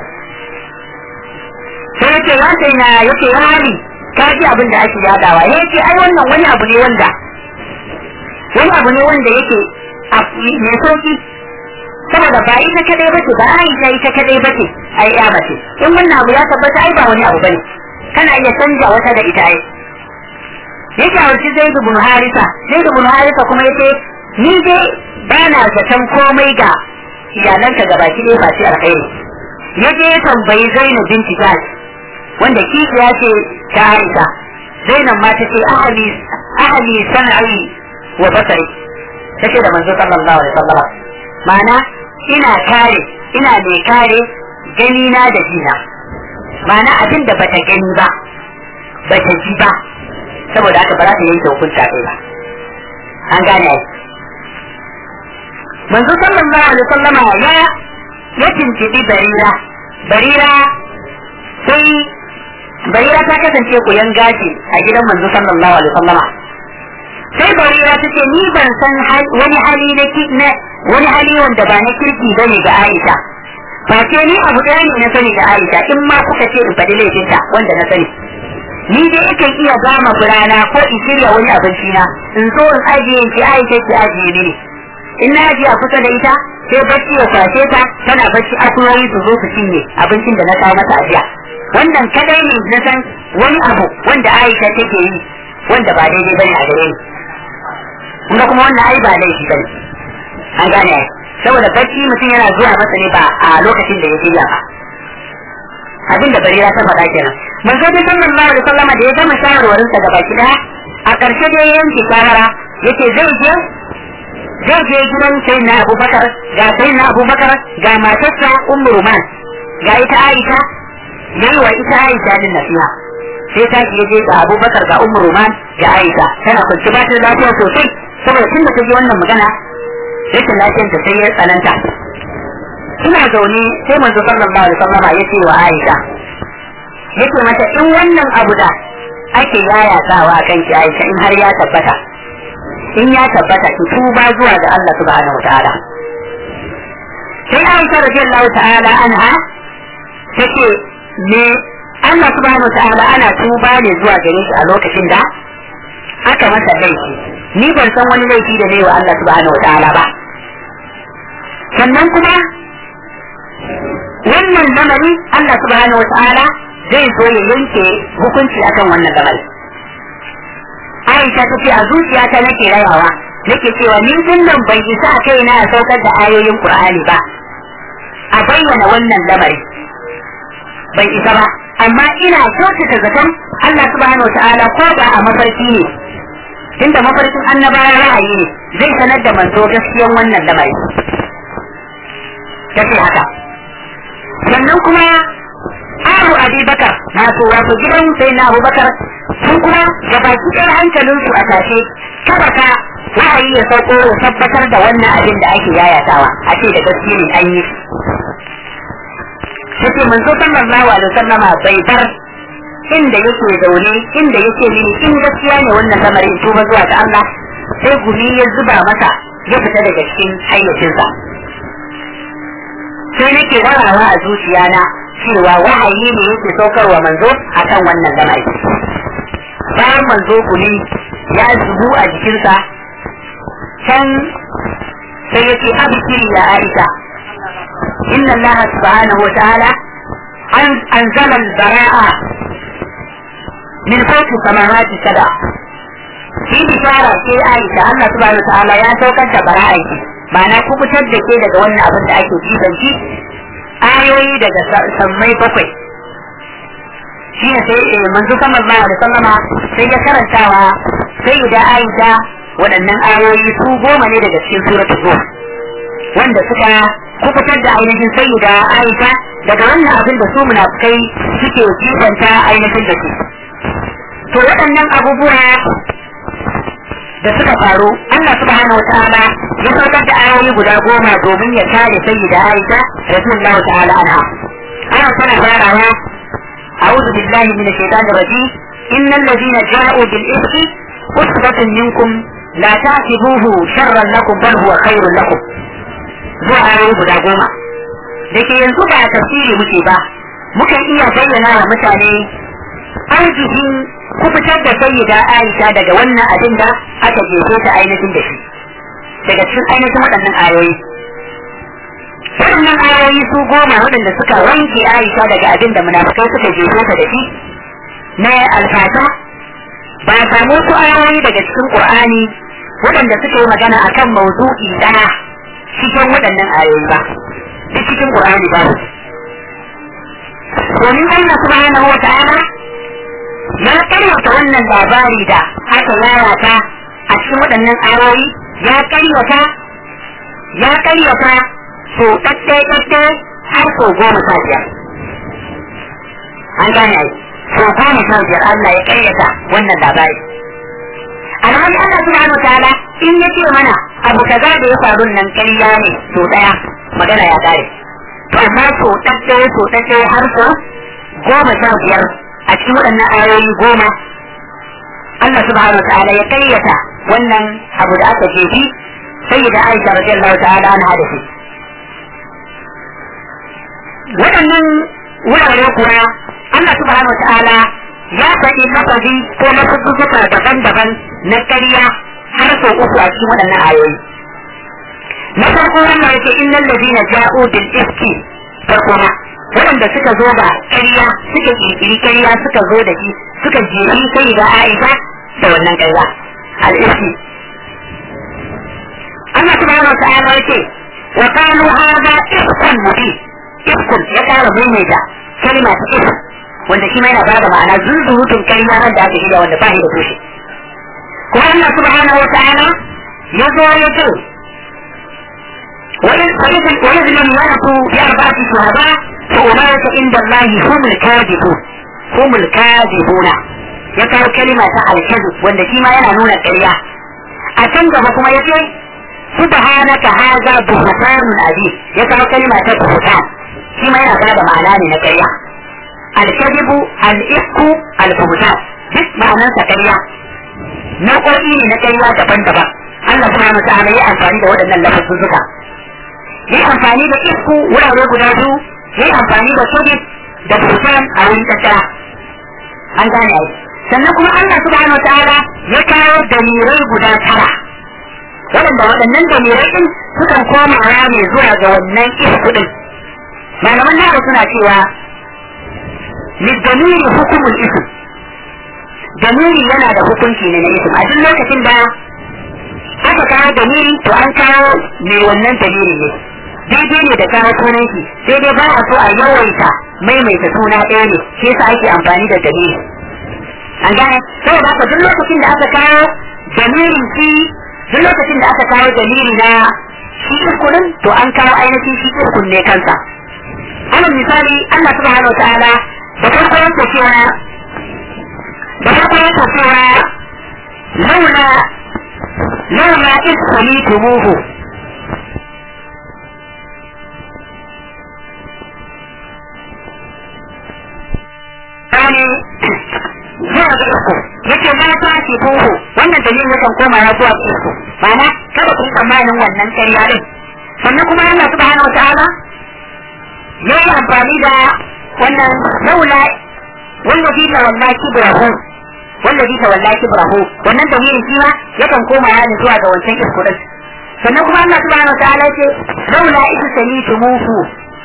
sai yake ya sai na yake ya Ali ka ji abin da ake yadawa yake ai wannan wani abu ne wanda wani abu ne wanda yake mai sauki saboda ba ita kadai bace ba Aisha ita kadai bace ai ya bace in wannan abu ya tabbata ai ba wani abu bane kana iya canja wata da ita ai ya shawarci Zaid ibn Harisa Zaid ibn Harisa kuma yace ni dai ba na zaton komai ga iyalanka gabaki ɗaya ba shi alkhairi ya je ya tambayi Zainab binti Jahsh wanda kishiya ce ta Aisha Zainab ma ta ce ahli ahli san'i wa basari take da manzo sallallahu alaihi wasallam ma'ana ina kare ina mai kare gani na da jina ma'ana abin da bata gani ba bata ji ba saboda haka ba za ta yanke hukunta kai ba an gane ai manzo sallallahu alaihi wasallama ya ya tintibi barira barira sai barira ta kasance koyan gashi a gidan manzo sallallahu alaihi wasallama sai barira ta ce ni ban san wani hali na wani hali wanda ba na kirki bane ga Aisha ba ce ni abu ɗaya ne na sani da Aisha in ma kuka ce in faɗi laifinta wanda na sani ni dai yakan iya gama furana ko in shirya wani abinci na in zo in ajiye in ci Aisha ki ajiye mini in na ajiye a kusa da ita sai bacci ya kwashe ta tana bacci akuyoyi su zo su cinye abincin da na kawo mata ajiya wannan kadai ne na san wani abu wanda Aisha take yi wanda ba daidai bane a gare ni kuma kuma wannan ai ba laifi bane an gane ai saboda bacci mutum yana zuwa masa ne ba a lokacin da ya shirya ba abin da barira ta faɗa kenan manzo da sallallahu alaihi wasallam da ya gama shawarwarin sa gaba ki daya a ƙarshe da ya yanke shawara yace zai je zai je gidan sai na Abubakar ga sai na Abubakar ga matarsa Ummu Ruman ga ita Aisha yayi wa ita Aisha din nasiha sai ta je je ga Abubakar ga Ummu Ruman ga Aisha tana kwanci ba ta lafiya sosai saboda tun da ta ji wannan magana rashin lafiyar ta sai ya tsananta ina zaune sai manzo sallallahu alaihi wasallam ya ce wa Aisha yake mata in wannan abu da ake yayatawa kan ki Aisha in har ya tabbata in ya tabbata ki tuba zuwa ga Allah subhanahu wataala sai Aisha radiyallahu ta'ala anha take me Allah subhanahu wataala ana tuba ne zuwa gare shi a lokacin da aka masa laifi ni ban san wani laifi da ne wa Allah subhanahu wataala ba sannan kuma wannan lamari Allah subhanahu wataala zai zo ya yanke hukunci akan wannan lamari Aisha ta ce a zuciyata nake rayawa nake cewa ni nan bai isa a kai na saukar da ayoyin Qur'ani ba a bayyana wannan lamari bai isa ba amma ina kyautata zaton Allah subhanahu wataala ko da a mafarki ne tunda mafarkin annabawa ra'ayi ne zai sanar da manzo gaskiyan wannan lamari tace haka sannan kuma Abu Abi Bakar masu wato gidan sai na Abu Bakar sun kuma gabaki ɗaya hankalin su a tashe kada ka ra'ayi ya sauko ya tabbatar da wannan abin da ake yayatawa a ce da gaske ne an yi Take manzo sallallahu alaihi wasallama bai bar inda yake zaune inda yake mini in gaskiya ne wannan lamarin tuba zuwa ga Allah sai gumi ya zuba masa ya fita daga cikin hayyacinsa sai nake warawa a zuciyana cewa wahayi ne yake saukarwa manzo akan wannan lamari bayan manzo gumi ya zubu a jikinsa can sai yake abikiri ya aisha inna Allah subhanahu wa ta'ala an anzala al-bara'a min fawqi samawati sab'a shi bishara ce Aisha Allah subhanahu wa ta'ala ya saukar da bara'a ki ma'ana kubutar da ke daga wannan abin da ake kisanci ayoyi daga sammai bakwai shi ne sai manzo sallallahu alaihi wasallama sai ya karantawa sai da Aisha waɗannan ayoyi su goma ne daga cikin suratul Nur wanda suka kubutar da ainihin sayyida Aisha daga wannan abin da su munafikai suke kifanta ainihin da su to waɗannan abubuwa da suka faru Allah subhanahu wataala ya saukar da ayoyi guda goma domin ya kare sayyida Aisha radiyallahu ta'ala anha ana tana farawa أعوذ بالله من الشيطان الرجيم إن الذين جاءوا بالإفك أسرة منكم لا تعتبوه شرا لكم بل هو خير لكم zuwa ayoyi guda goma da ke yanzu ba a tafsiri muke ba mukan iya bayyana wa mutane arzikin kubutar da sayyida Aisha daga wannan abin da aka jefe ta ainihin da shi daga cikin ainihin waɗannan ayoyi waɗannan ayoyi su goma waɗanda suka wanke Aisha daga abin da munafukai suka jefe ta da shi na alfata ba a samu su ayoyi daga cikin Qur'ani waɗanda suka yi magana akan mawdu'i ɗaya cikin waɗannan ayoyi ba duk cikin Qur'ani ba domin Allah subhanahu wa ta'ala ya karyata wannan labari da aka lalata a cikin waɗannan ayoyi ya karyata ya karyata so ɗaɗɗe ɗaɗɗe har so goma sha biyar an gane ai so goma sha biyar Allah ya karyata wannan labari alhali Allah subhanahu wa ta'ala in ya ce mana abu kaza da ya faru nan ƙarya ne so ɗaya magana ya kare to amma so ɗaɗɗe so ɗaɗɗe har so goma sha biyar a cikin waɗannan ayoyi goma Allah subhanahu wa ta'ala ya kayyata wannan abu da aka jefi sai da Aisha radiyallahu ta'ala anha da shi waɗannan wurare kuwa Allah subhanahu wa ta'ala ya faɗi lafazi ko lafuzzuka daban-daban na ƙarya har sau uku a cikin waɗannan ayoyi na farko wannan yake innal ladina ja'u bil ifki farko ma waɗanda suka zo da ƙarya suka ƙirƙiri ƙarya suka zo da shi suka jeri sai ga Aisha da wannan ƙarya al-ifki Allah subhanahu wa ta'ala yake wa qalu hadha ifkun mubin ifkun ya ƙara maimaita kalma ta if wanda shi ma yana bada ma'ana zunzurutun ƙarya wanda aka shirya wanda ba shi da tushe kuma Allah subhanahu wa ta'ala ya zo ya ce وإذ لم يأتوا بأربعة شهداء فأولئك عند الله هم الكاذبون هم الكاذبون يقول كلمة الكذب وأن فيما ينهون القرية أتنجب كما يقول سبحانك هذا بهتان عظيم يقول كلمة بهتان فيما ينهون معناه من القرية الكذب الإفك البهتان duk ma'anarsa ƙarya nau'o'i ne na ƙarya daban-daban Allah subhanahu wa ta'ala ya amfani da waɗannan lafazuzzuka yi amfani da isku wurare guda biyu yi amfani da sojit da busan a wuri tattara an gane ai sannan kuma Allah subhanahu ta'ala ya kawo dalirai guda tara waɗanda waɗannan dalirai din sukan koma ne zuwa ga wannan isku din malaman nawa suna cewa lidamiri hukumul ism damiri yana da hukunci ne na ism a duk lokacin da aka kawo damiri to an kawo mai wannan dalili ne daidai ne da kawo sunan shi sai dai ba a so a yawaita maimaita suna ɗaya ne shi yasa ake amfani da dalili an gane saboda haka duk lokacin da aka kawo dalilin shi duk lokacin da aka kawo dalili na shi irkunin to an kawo ainihin shi irkun ne kansa alal misali Allah subhanahu wa ta'ala da farko yake cewa da farko yake cewa laula laula is tumuhu ne zuwa ga uku yake na ta ce buhu wannan dalilin yakan koma ya zuwa ga uku ma'ana kada ku tsammanin wannan ƙarya din sannan kuma Allah subhanahu wataala ya yi amfani da wannan laula wallazi ta walla kibrahu wallazi ta walla kibrahu wannan dalilin shi ma yakan koma ya ne zuwa ga wancan isku din sannan kuma Allah subhanahu wataala ce laula isu sami tumuhu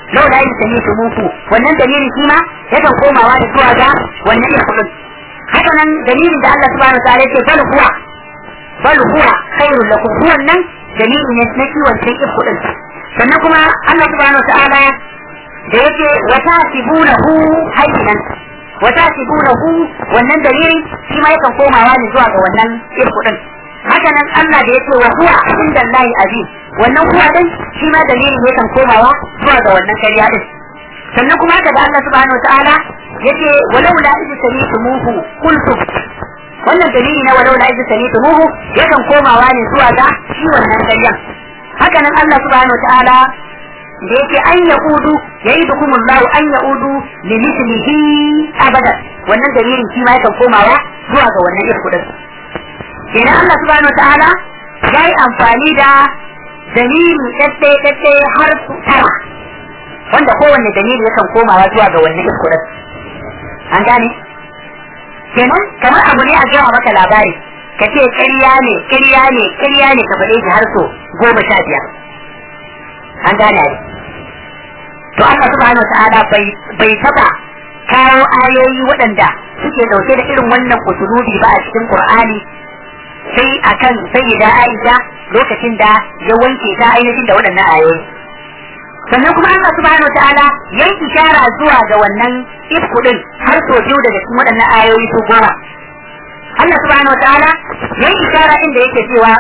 lau la yin sami su muku wannan dalilin shi ma yakan komawa da zuwa ga wannan ifkudin haka nan dalilin da Allah subhanahu wa ta'ala yake bal huwa bal huwa khairul lakum huwan nan dalili ne na kiwon sai ifkudin sannan kuma Allah subhanahu wa ta'ala da yake wa tasibunahu hayyinan wa tasibunahu wannan dalili shi ma yakan komawa ne zuwa ga wannan ifkudin haka nan Allah da yake wa huwa inda Allah azim wannan huwa din shi ma dalilin yakan komawa zuwa ga wannan kariya din sannan kuma haka da Allah subhanahu wa ta'ala yace walau la idh sami'tumuhu qultu wannan dalili na walau la idh sami'tumuhu yakan komawa ne zuwa ga shi wannan kariya haka nan Allah subhanahu wa ta'ala da yake an yaudu ya'idukum Allah an yaudu li mithlihi abada wannan dalilin shi ma yakan komawa zuwa ga wannan irkudin kenan Allah subhanahu ta'ala ya yi amfani da dalili ɗaɗɗaya ɗaɗɗaya har su tara wanda kowanne dalili yakan komawa zuwa ga wannan iskurin an gane kenan kamar abu ne a gama maka labari ka ce ƙarya ne ƙarya ne ƙarya ne ka faɗe shi har so goma sha biyar an gane ne to Allah subhanahu ta'ala bai bai taba kawo ayoyi waɗanda suke ɗauke da irin wannan usulubi ba a cikin Qur'ani sai akan sayyida Aisha lokacin da ya wanke ta ainihin da waɗannan ayoyi sannan kuma Allah subhanahu wa ta'ala ya yi ishara zuwa ga wannan ifku din har so biyu daga cikin waɗannan ayoyi su goma Allah subhanahu wa ta'ala ya yi ishara inda yake cewa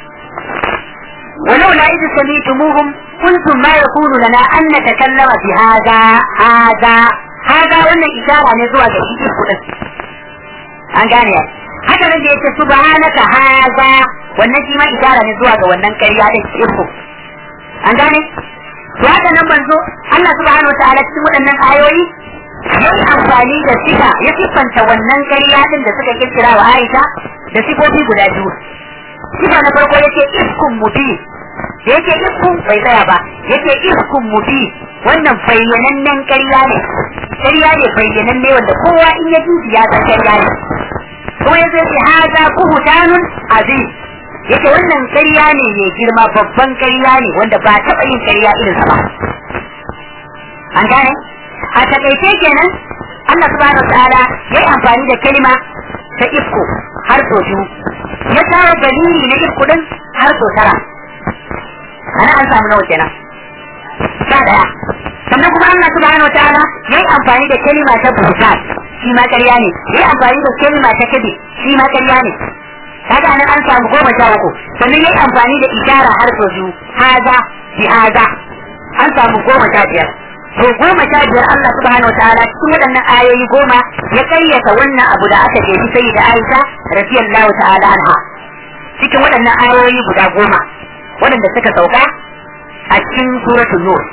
ولو لا إذ سميتموهم قلتم ما يكون لنا أن نتكلم بهذا هذا هذا وأن إشارة نزوى جديد an gane haka nan da yake subhanaka haza wannan shi ma isara ne zuwa ga wannan ƙarya da irko an gane to haka nan manzo Allah subhanahu wataala cikin waɗannan ayoyi yayi amfani da sifa ya siffanta wannan ƙarya din da suka kirkira wa Aisha da sifofi guda biyu sifa na farko yake iskun mubi da yake iskun bai tsaya ba yake iskun mubi wannan bayyanannen ƙarya ne ƙarya ne bayyananne wanda kowa in ya ji ya san ƙarya ne kuma ya zai haza buhutanun azim yake wannan ƙarya ne mai girma babban ƙarya ne wanda ba taɓa yin ƙarya irin sa ba an gane a takaice kenan Allah subhanahu ta'ala ya yi amfani da kalma ta ifko har so biyu ya kawo dalili na ifko din har so tara ana an samu nawa kenan sha daya sannan kuma Allah subhanahu ta'ala ya yi amfani da kalma ta buhutan shi ma ƙarya ne yi amfani da kalma ta kabe shi ma ƙarya ne kaga nan an samu goma sha uku sannan yi amfani da ishara har sau biyu haza bi haza an samu goma sha biyar to goma sha biyar Allah subhanahu wa ta'ala cikin waɗannan ayoyi goma ya kayyata wannan abu da aka ce sai da Aisha radiyallahu ta'ala anha cikin waɗannan ayoyi guda goma waɗanda suka sauka a cikin suratul nur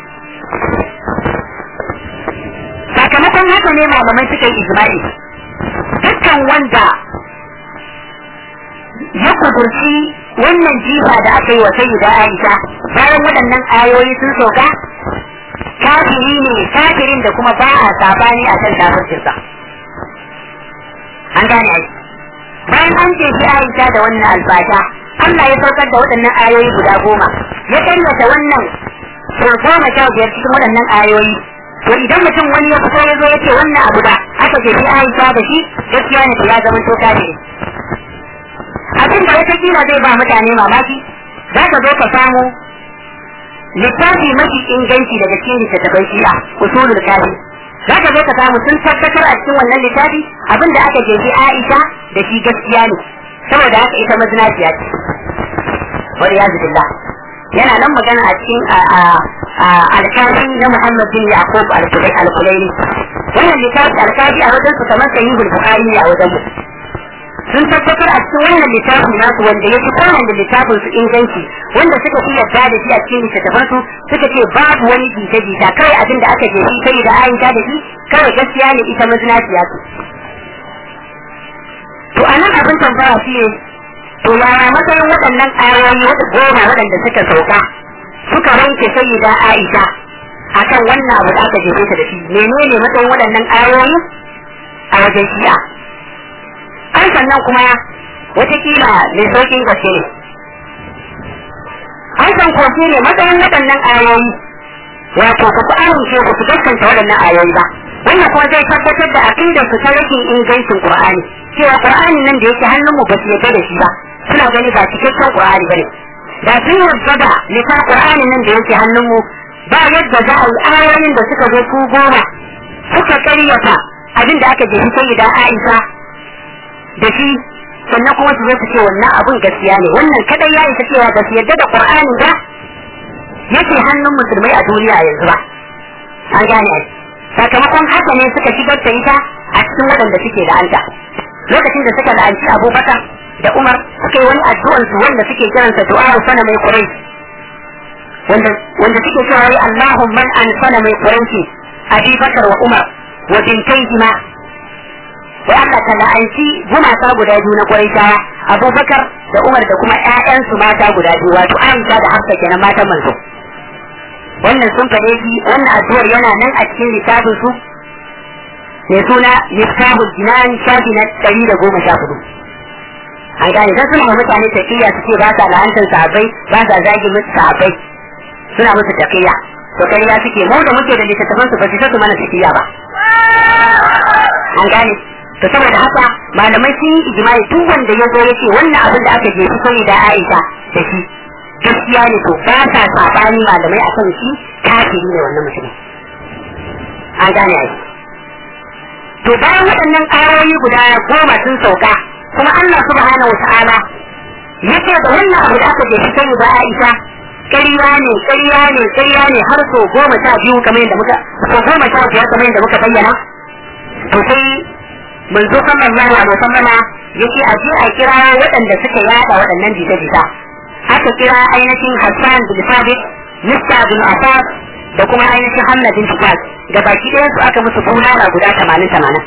sakamakon haka ne malamai suka yi ijma'i dukkan wanda ya kudurci wannan jifa da aka yi wa sayyida Aisha bayan waɗannan ayoyi sun sauka kafiri ne kafirin da kuma ba a sabani a kan kafircinsa an gane ai bayan an ce shi Aisha da wannan albasha Allah ya saukar da waɗannan ayoyi guda goma ya karyata wannan sau goma sha biyar cikin waɗannan ayoyi to idan mutum wani ya fito ya zo ya ce wannan abu da aka ce shi Aisha da shi gaskiya ne ya zama to kafiri abin da wata kila zai ba mutane mamaki za ka zo ka samu littafi mafi inganci daga cikin littattafan shi'a usulul kafi za ka zo ka samu sun tabbatar a cikin wannan littafi abin da aka jefi Aisha da shi gaskiya ne saboda haka ita mazinaciya ce wani ya billah yana nan magana a cikin alkafi na Muhammad bin Yaqub al-Kulaini wannan littafi alkafi a wajen su kamar sahihul bukhari ne a wajen mu sun tabbatar a cikin wannan littafin nasu wanda ya fi kowane littafin su inganci wanda suka fi yarda da shi a cikin littattafan su suka ce babu wani jita jita kawai abin da aka je shi sai da ayyuka da shi kawai gaskiya ne ita mazinaciya ce to a nan abin tambaya shi ne to yaya matsayin waɗannan ayoyi wata goma waɗanda suka sauka suka wanke sayyida Aisha akan wannan abu da aka jefe ta da shi menene matsayin waɗannan ayoyi a wajen shi'a an sannan kuma watakila mai saukin gaske ne an san kofi ne matsayin waɗannan ayoyi wato ba su amince ba su gaskanta waɗannan ayoyi ba wannan kuma zai tabbatar da aqidar su ta rashin ingancin Qur'ani cewa Qur'ani nan da yake hannun mu ba su yarda da shi ba suna gani ba cikakken Qur'ani bane da sun yarda da lita Qur'ani nan da yake hannun mu ba yadda za a yi ayoyin da suka zo su goma suka karyata abin da aka jefi sai da Aisha da shi sannan kuma su zo su ce wannan abun gaskiya ne wannan kadai ya isa cewa ba su yarda da Qur'ani ba yake hannun musulmai a duniya yanzu ba an gane ai sakamakon haka ne suka shigar da ita a cikin waɗanda suke la'anta lokacin da suka la'anci abubakar da umar suka yi wani addu'an su wanda suke kiransa du'a sana mai kurai wanda wanda suke cewa wai Allahumma man an sana mai kurai abi bakar wa umar wa bintaihima wai Allah ta la'anci gumaka guda biyu na kurai abubakar da umar da kuma ƴaƴansu mata guda biyu wato Aisha da Hafsa kenan matan manzo wannan sun faɗe shi wannan addu'ar yana nan a cikin littafin su mai suna miftahul jinan shafi na ɗari da goma sha hudu an gane dan suna mutane tafiya su ce ba sa la'antar sahabbai ba sa zagin musu sahabbai suna musu tafiya to kariya suke mu da muke da littattafan su ba su su mana tafiya ba an gane to saboda haka malamai sun yi ijimai duk wanda ya zo ya ce wannan abin da aka jefi sai da Aisha da shi gaskiya ne to ba sa sabani malamai a kan shi kafiri ne wannan mutumin an gane ai to bayan waɗannan ayoyi guda goma sun sauka kuma Allah subhanahu wata'ala yace da wannan abu da aka je shi sai da Aisha ƙarya ne ƙarya ne ƙarya ne har so goma sha biyu kamar yadda muka so goma sha biyar kamar yadda muka bayyana to sai manzo sallallahu alaihi wasallama yake a je a kira waɗanda suka yada waɗannan jita-jita aka kira ainihin Hassan bin Sabit, Mista bin Abbas da kuma ainihin Hamna bin Tufas da baki ɗayan su aka musu bulala guda tamanin tamanin.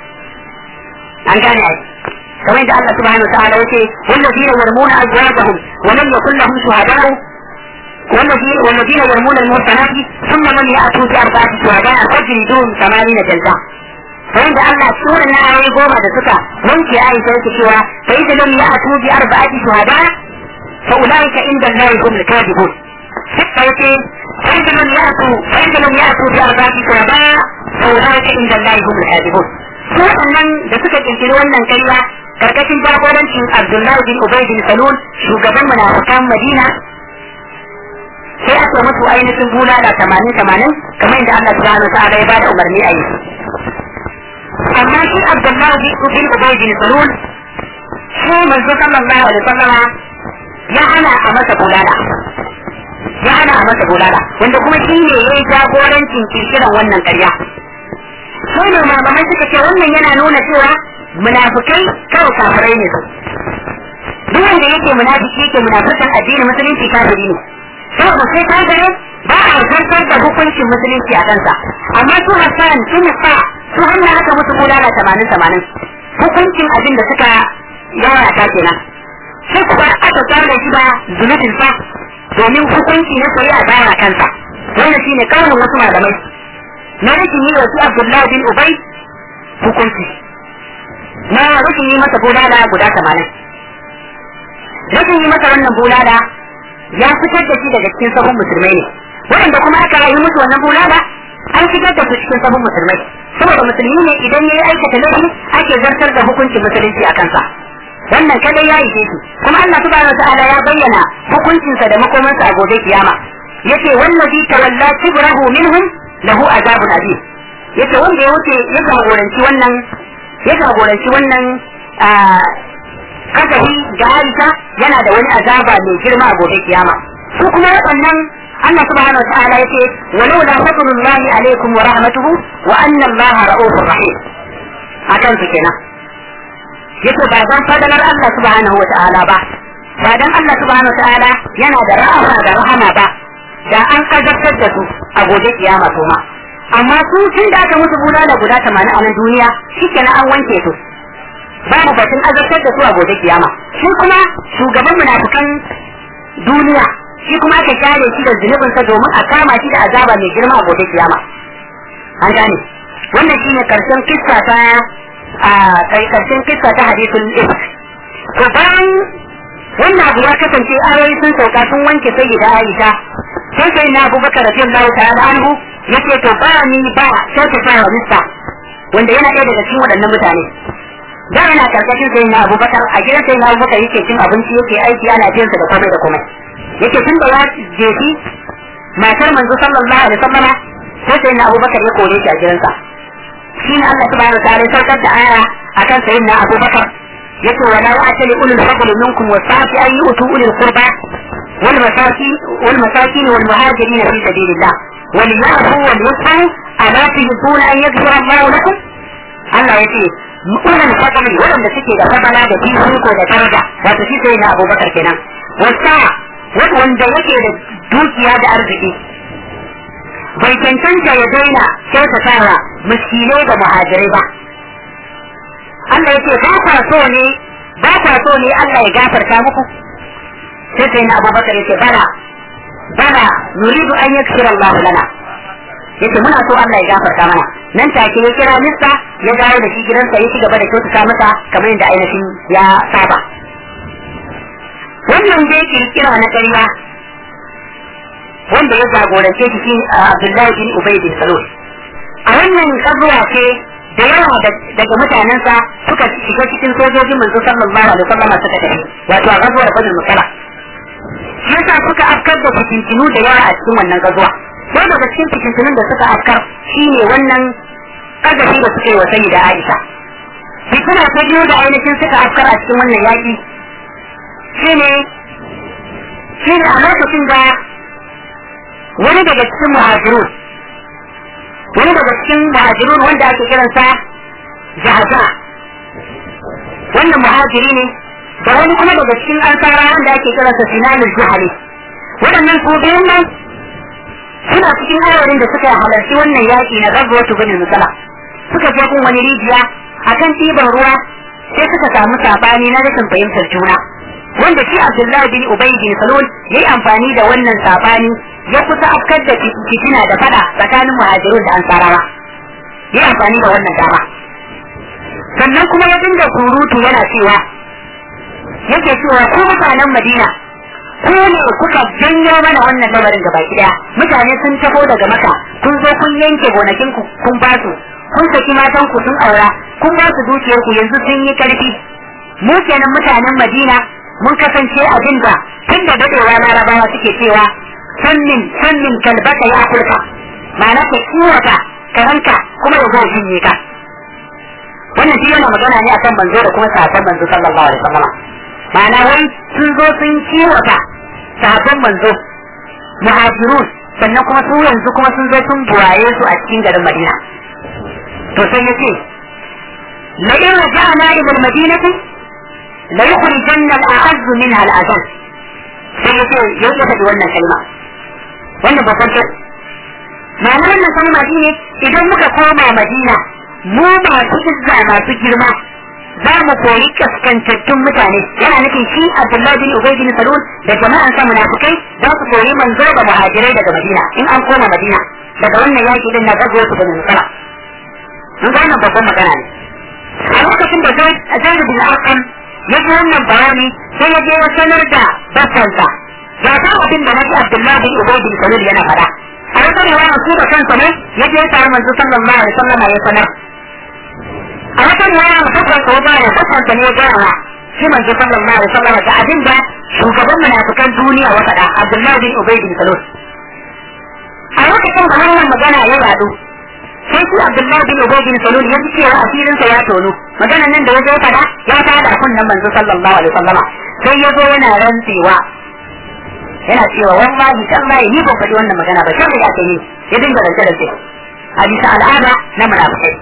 An gane ai. kamar da Allah subhanahu wa ta'ala yace wallazina yarmuna azwajahum wa lam yakul lahum shuhada'u والذين والذين يرمون المحصنات ثم لم يأتوا بأربعة شهداء فاجلدوهم ثمانين جلدة فعند الله سورة آية goma da suka wanke Aisha yake cewa fa idan lam ya'tu bi arba'ati shuhada فأولئك عند الله هم الكاذبون حتى يقول فإذا لم يأتوا فإذا لم يأتوا بأربعة شهداء فأولئك عند الله هم الكاذبون su nan da suka kirkiri wannan karya karkashin jagorancin Abdullahi bin Ubay bin Salul shugaban munafikan Madina sai aka mutu ainihin bulala tamanin tamanin kamar yadda Allah subhanahu wa ta'ala ya bada umarni a yi amma shi Abdullahi bin Ubay bin Salul shi manzo sallallahu alaihi wasallama ya hana a masa bulala ya hana a masa bulala wanda kuma shi ne ya yi jagorancin kirkiran wannan karya sai ne malamai suka ce wannan yana nuna cewa munafukai kawai kafirai ne su duk wanda yake munafiki yake munafikan addinin musulunci kafiri ne saboda sai kafire ba a zartar da hukuncin musulunci a kansa amma su hassan su nufa su hanna aka musu bulala tamanin tamanin hukuncin abin da suka yaya ta kenan sai kuma aka tsara shi ba zunubin sa domin hukunci na shari'a baya kansa wannan shine kaunin wasu malamai na rashin yi wasu Abdullahi bin Ubay hukunci na rashin yi masa bulala guda tamanin rashin yi masa wannan bulala ya fitar da shi daga cikin sahun musulmai ne waɗanda kuma aka yi musu wannan bulala an fitar da su cikin sahun musulmai saboda musulmi ne idan ya yi aikata laifi ake zartar da hukuncin musulunci a kansa wannan kadai ya ishe shi kuma Allah subhanahu ta'ala ya bayyana hukuncinsa da makomansa a gobe kiyama yace wallazi tawalla kibrahu minhum lahu azabun azim yace wanda ya wuce ya jagoranci wannan ya jagoranci wannan kasafi ga Aisha yana da wani azaba mai girma a gobe kiyama su kuma waɗannan Allah subhanahu ta'ala yace walau la fadlullahi alaikum wa rahmatuhu wa anna Allah ra'ufur rahim akan su kenan yace ba dan fadalar Allah subhanahu wa ta'ala ba ba dan Allah subhanahu wa ta'ala yana da rahama da rahama ba da an azabtar da su a gobe kiyama kuma amma su tun da aka musu bulala guda 80 a nan duniya shikenan an wanke su babu batun azabtar da su a gobe kiyama shi kuma shugaban munafikan duniya shi kuma aka share shi da zunubinsa domin a kama shi da azaba mai girma a gobe kiyama an gane wannan shine karshen kissa ta a karshen kissa ta hadisul ifk to bayan wannan abu ya kasance ayoyi sun sauka sun wanke sayyida Aisha sai sai na abubakar radiyallahu ta'ala anhu yace to ba ni ba sai ta fara mista wanda yana ɗaya daga cikin waɗannan mutane da yana karkashin sai na abubakar a gidan sai na abubakar yake cin abinci yake aiki ana biyan sa da komai da komai yake tun da ya jefi matar manzo sallallahu alaihi wasallam sai sai na abubakar ya kore shi a gidansa shi ne Allah subhanahu wa ta'ala saukar da aya akan sayyidina abubakar yace wala wa'tali ulul fadli minkum wasa'ati an yu'tu ulul qurba wal masakin wal masakin wal muhajirin fi sabilillah wal ya'fu wal yusfu ala tuhibbuna an yaghfira Allah lakum Allah yace ulul fadli wanda suke da fadala da fifiko da daraja wato shi sai na Abubakar kenan wasa wanda yake da dukiya da arziki bai cancanta ya daina kyautatawa miskinai da muhajirai ba Allah yake ba kwa so ne ba kwa so ne Allah ya gafarta muku sai sai na Abubakar yake bala bala nuridu an yakshira Allah lana yace muna so Allah ya gafarta mana nan take ya kira Mista ya dawo da shi gidansa ya ci gaba da kyautata masa kamar yadda ainihin ya saba wannan dai kirkira na ƙarya wanda ya jagorance shi shi Abdullahi bin Ubay bin Salul a wannan kazuwa ce da yawa daga mutanensa suka shiga cikin sojojin manzo sallallahu alaihi wasallam suka tafi wato a gazuwar Badr Musala shi yasa suka afkar da fitintinu da yawa a cikin wannan gazuwa sai daga cikin fitintinun da suka afkar shine wannan kagashi da suka yi wa sayyida Aisha fitina ta biyu da ainihin suka afkar a cikin wannan yaki shine shine a lokacin da wani daga cikin muhajirun wani daga cikin muhajirun wanda ake kiransa jahaza wannan muhajiri ne da wani kuma daga cikin ansara wanda ake kiransa sinanul juhali waɗannan su biyun nan suna cikin ayarin da suka halarci wannan yaƙi na rabuwatu bin musala suka je kun wani rijiya akan ɗiban ruwa sai suka samu sabani na rashin fahimtar juna wanda shi Abdullahi bin Ubay bin Salul yayi amfani da wannan sabani ya kusa afkar da fitina da fada tsakanin muhajirun da ansarawa yayi amfani da wannan dama sannan kuma ya dinga surutu yana cewa yake cewa ku mutanen Madina ku ne kuka janyo mana wannan lamarin gaba daya mutane sun taho daga maka kun zo kun yanke gonakin ku kun ba su kun saki matan ku sun aura kun ba su dukiyar ku yanzu sun yi karfi mu kenan mutanen Madina mun kasance abin da tun da dadewa larabawa suke cewa sannin sannin kalbaka ya afirka ma'ana ka kiwata karanka kuma ya zo shinye ka wannan shi yana magana ne akan manzo da kuma sahabban manzo sallallahu alaihi wasallam ma'ana wai sun zo sun kiwata sahabban manzo muhajirun sannan kuma su yanzu kuma sun zo sun buwaye su a cikin garin Madina to sai yace la in raja'na ila al-madinati la yukhrijanna al-a'azz minha al-adall sai yace yau ya faɗi wannan kalma wannan babban ce ma'ana wannan kalma shine idan muka koma Madina mu masu izza masu girma za mu koyi kaskantattun mutane yana nufin shi Abdullahi bin Ubay bin Salul da jama'an sa munafikai za su koyi manzo da muhajirai daga Madina in an koma Madina daga wannan yaki din na gazo su bin Musala mun ga wannan babban magana ne a lokacin da Zaid bin Arqam ya ji wannan bayani sai ya je ya sanar da bakansa ya san abin da nabi Abdullahi bin Ubay bin Salul yana faɗa a wata riwaya su da kansa ne ya je ya tare manzo sallallahu alaihi wasallam ya sanar a wata riwaya mutabban ko ba ya tabbata ne ga shi manzo sallallahu alaihi wasallam da abin da shugaban munafikan duniya ya faɗa Abdullahi bin Ubay bin Salul a lokacin da wannan magana ya yadu sai shi Abdullahi bin Ubay bin Salul ya ji cewa asirin sa ya tono maganan nan da ya zo faɗa ya tada kunnan manzo sallallahu alaihi wasallam sai ya zo yana rantsewa yana cewa wallahi tallahi ni ban faɗi wannan magana ba sai ya ce ni ya dinga rance rance a bisa al'ada na munafikai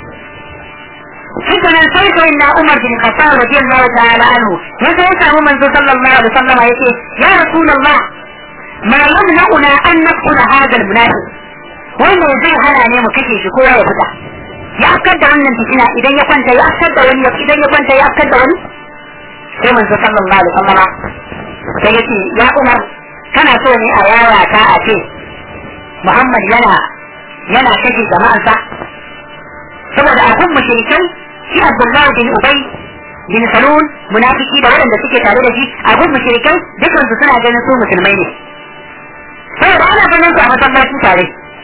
haka nan sai sai na Umar bin Khattab radiyallahu ta'ala anhu ya sai samu manzo sallallahu alaihi wasallam yace ya rasulullah ma yamna'una an naqula hadha al-munafiq wannan zai hana ne mu kashe shi ko ya fita ya afkar da wannan fitina idan ya kwanta ya afkar da wani idan ya kwanta ya afkar da wani sai manzo sallallahu alaihi wasallam sai yace ya Umar kana so ne a yaya ka a ce Muhammad yana yana kashe jama'ansa saboda abun mushrikai shi Abdullahi bin Ubay bin Salul munafiki da waɗanda suke tare da shi abun mushrikai dukansu suna ganin su musulmai ne saboda ana ganin su a masallaci tare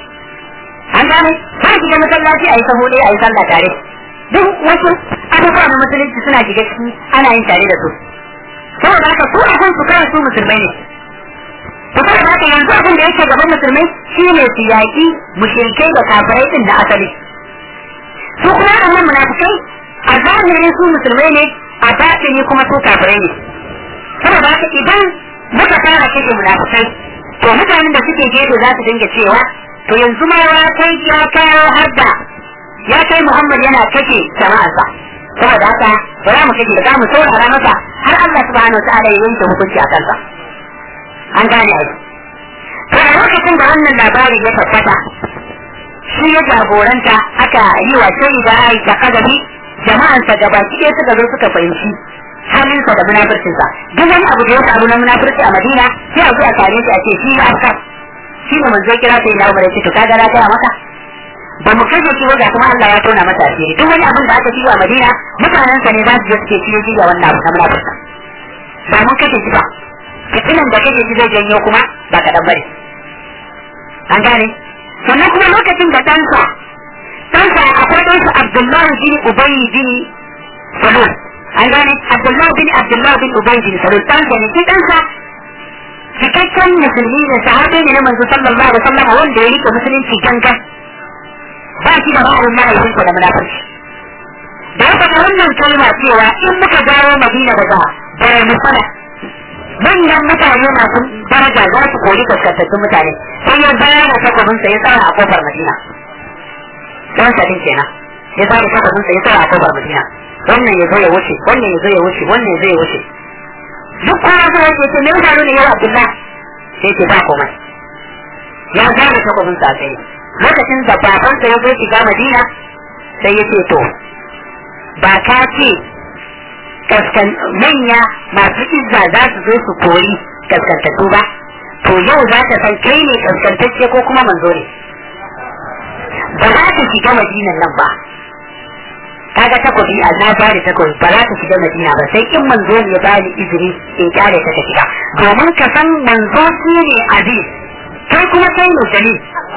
an gane sai shiga masallaci a yi sahu ɗaya a yi sallah tare duk wasu abubuwa na musulunci suna shiga ciki ana yin tare da su saboda haka su a su kawai su musulmai ne to saboda haka yanzu abin da yake gaban musulmai shine su yaƙi mushrikai da kafirai din da asali su kuma waɗannan munafikai a zahiri su musulmai ne a batini kuma su kafirai ne saboda haka idan muka fara kashe munafikai to mutanen da suke gefe za su dinga cewa to yanzu ma ya kai ya kawo har da ya kai Muhammad yana kashe jama'arsa saboda haka ba za mu kashe da za mu saurara masa har Allah subhanahu wa ta'ala ya yanke hukunci a kansa an gane ai to a lokacin da wannan labari ya tabbata shi ya jagoranta aka yi wa sai da Aisha kadabi jama'ansa gaba ɗaya suka zo suka fahimci halinsa da munafircinsa duk wani abu da ya faru na munafirci a Madina sai a zo a tare shi a ce shi ya afka shi ne manzo kira sai na umar ya ce to kaga na gaya maka ba mu kashe shi ba ga kuma Allah ya tona masa asiri duk wani abin da aka ci a Madina mutanen sa ne za su je su ce shi ya ji ga wannan abu na munafirka ba mun kashe shi ba fitinan da kashe shi zai janyo kuma ba kaɗan bane an gane sannan kuma lokacin da ɗansa ɗansa akwai ɗansa Abdullahi bin Ubayy bin Salul an gane Abdullahi bin Abdullahi bin Ubayy bin Salul ɗansa ne shi ɗansa cikakken musulmi da sahabi ne na manzo sallallahu alaihi wasallam wanda ya rike musulunci gangan ba shi da ra'ayin mahaifinsa da munafurci da ya faɗa wannan kalma cewa in muka dawo Madina daga bare musala manyan mutane masu daraja za su kori kaskantattun mutane sai ya bayar da takwabinsa ya tsara a kofar Madina don sadin kenan ya tsara takwabinsa ya tsara a kofar Madina wannan ya zo ya wuce wannan ya zo ya wuce wannan ya zo ya wuce duk kowa zai yake ce mai faru ne yau Abdullah sai ce ba komai ya gane takwabin sa sai lokacin da babansa ya zo shiga Madina sai ya ce to ba ka ce kaskan manya masu izza za su zo su kori kaskantattu ba to yau za ka san kai ne kaskantacce ko kuma manzo ne ba za ka shiga Madinan nan ba kaga takobi a na bani takobi ba za ta shiga madina ba sai in manzo ne ya bani izini in kare ta ta shiga domin ka san manzo shi ne aziz kai kuma kai ne dalil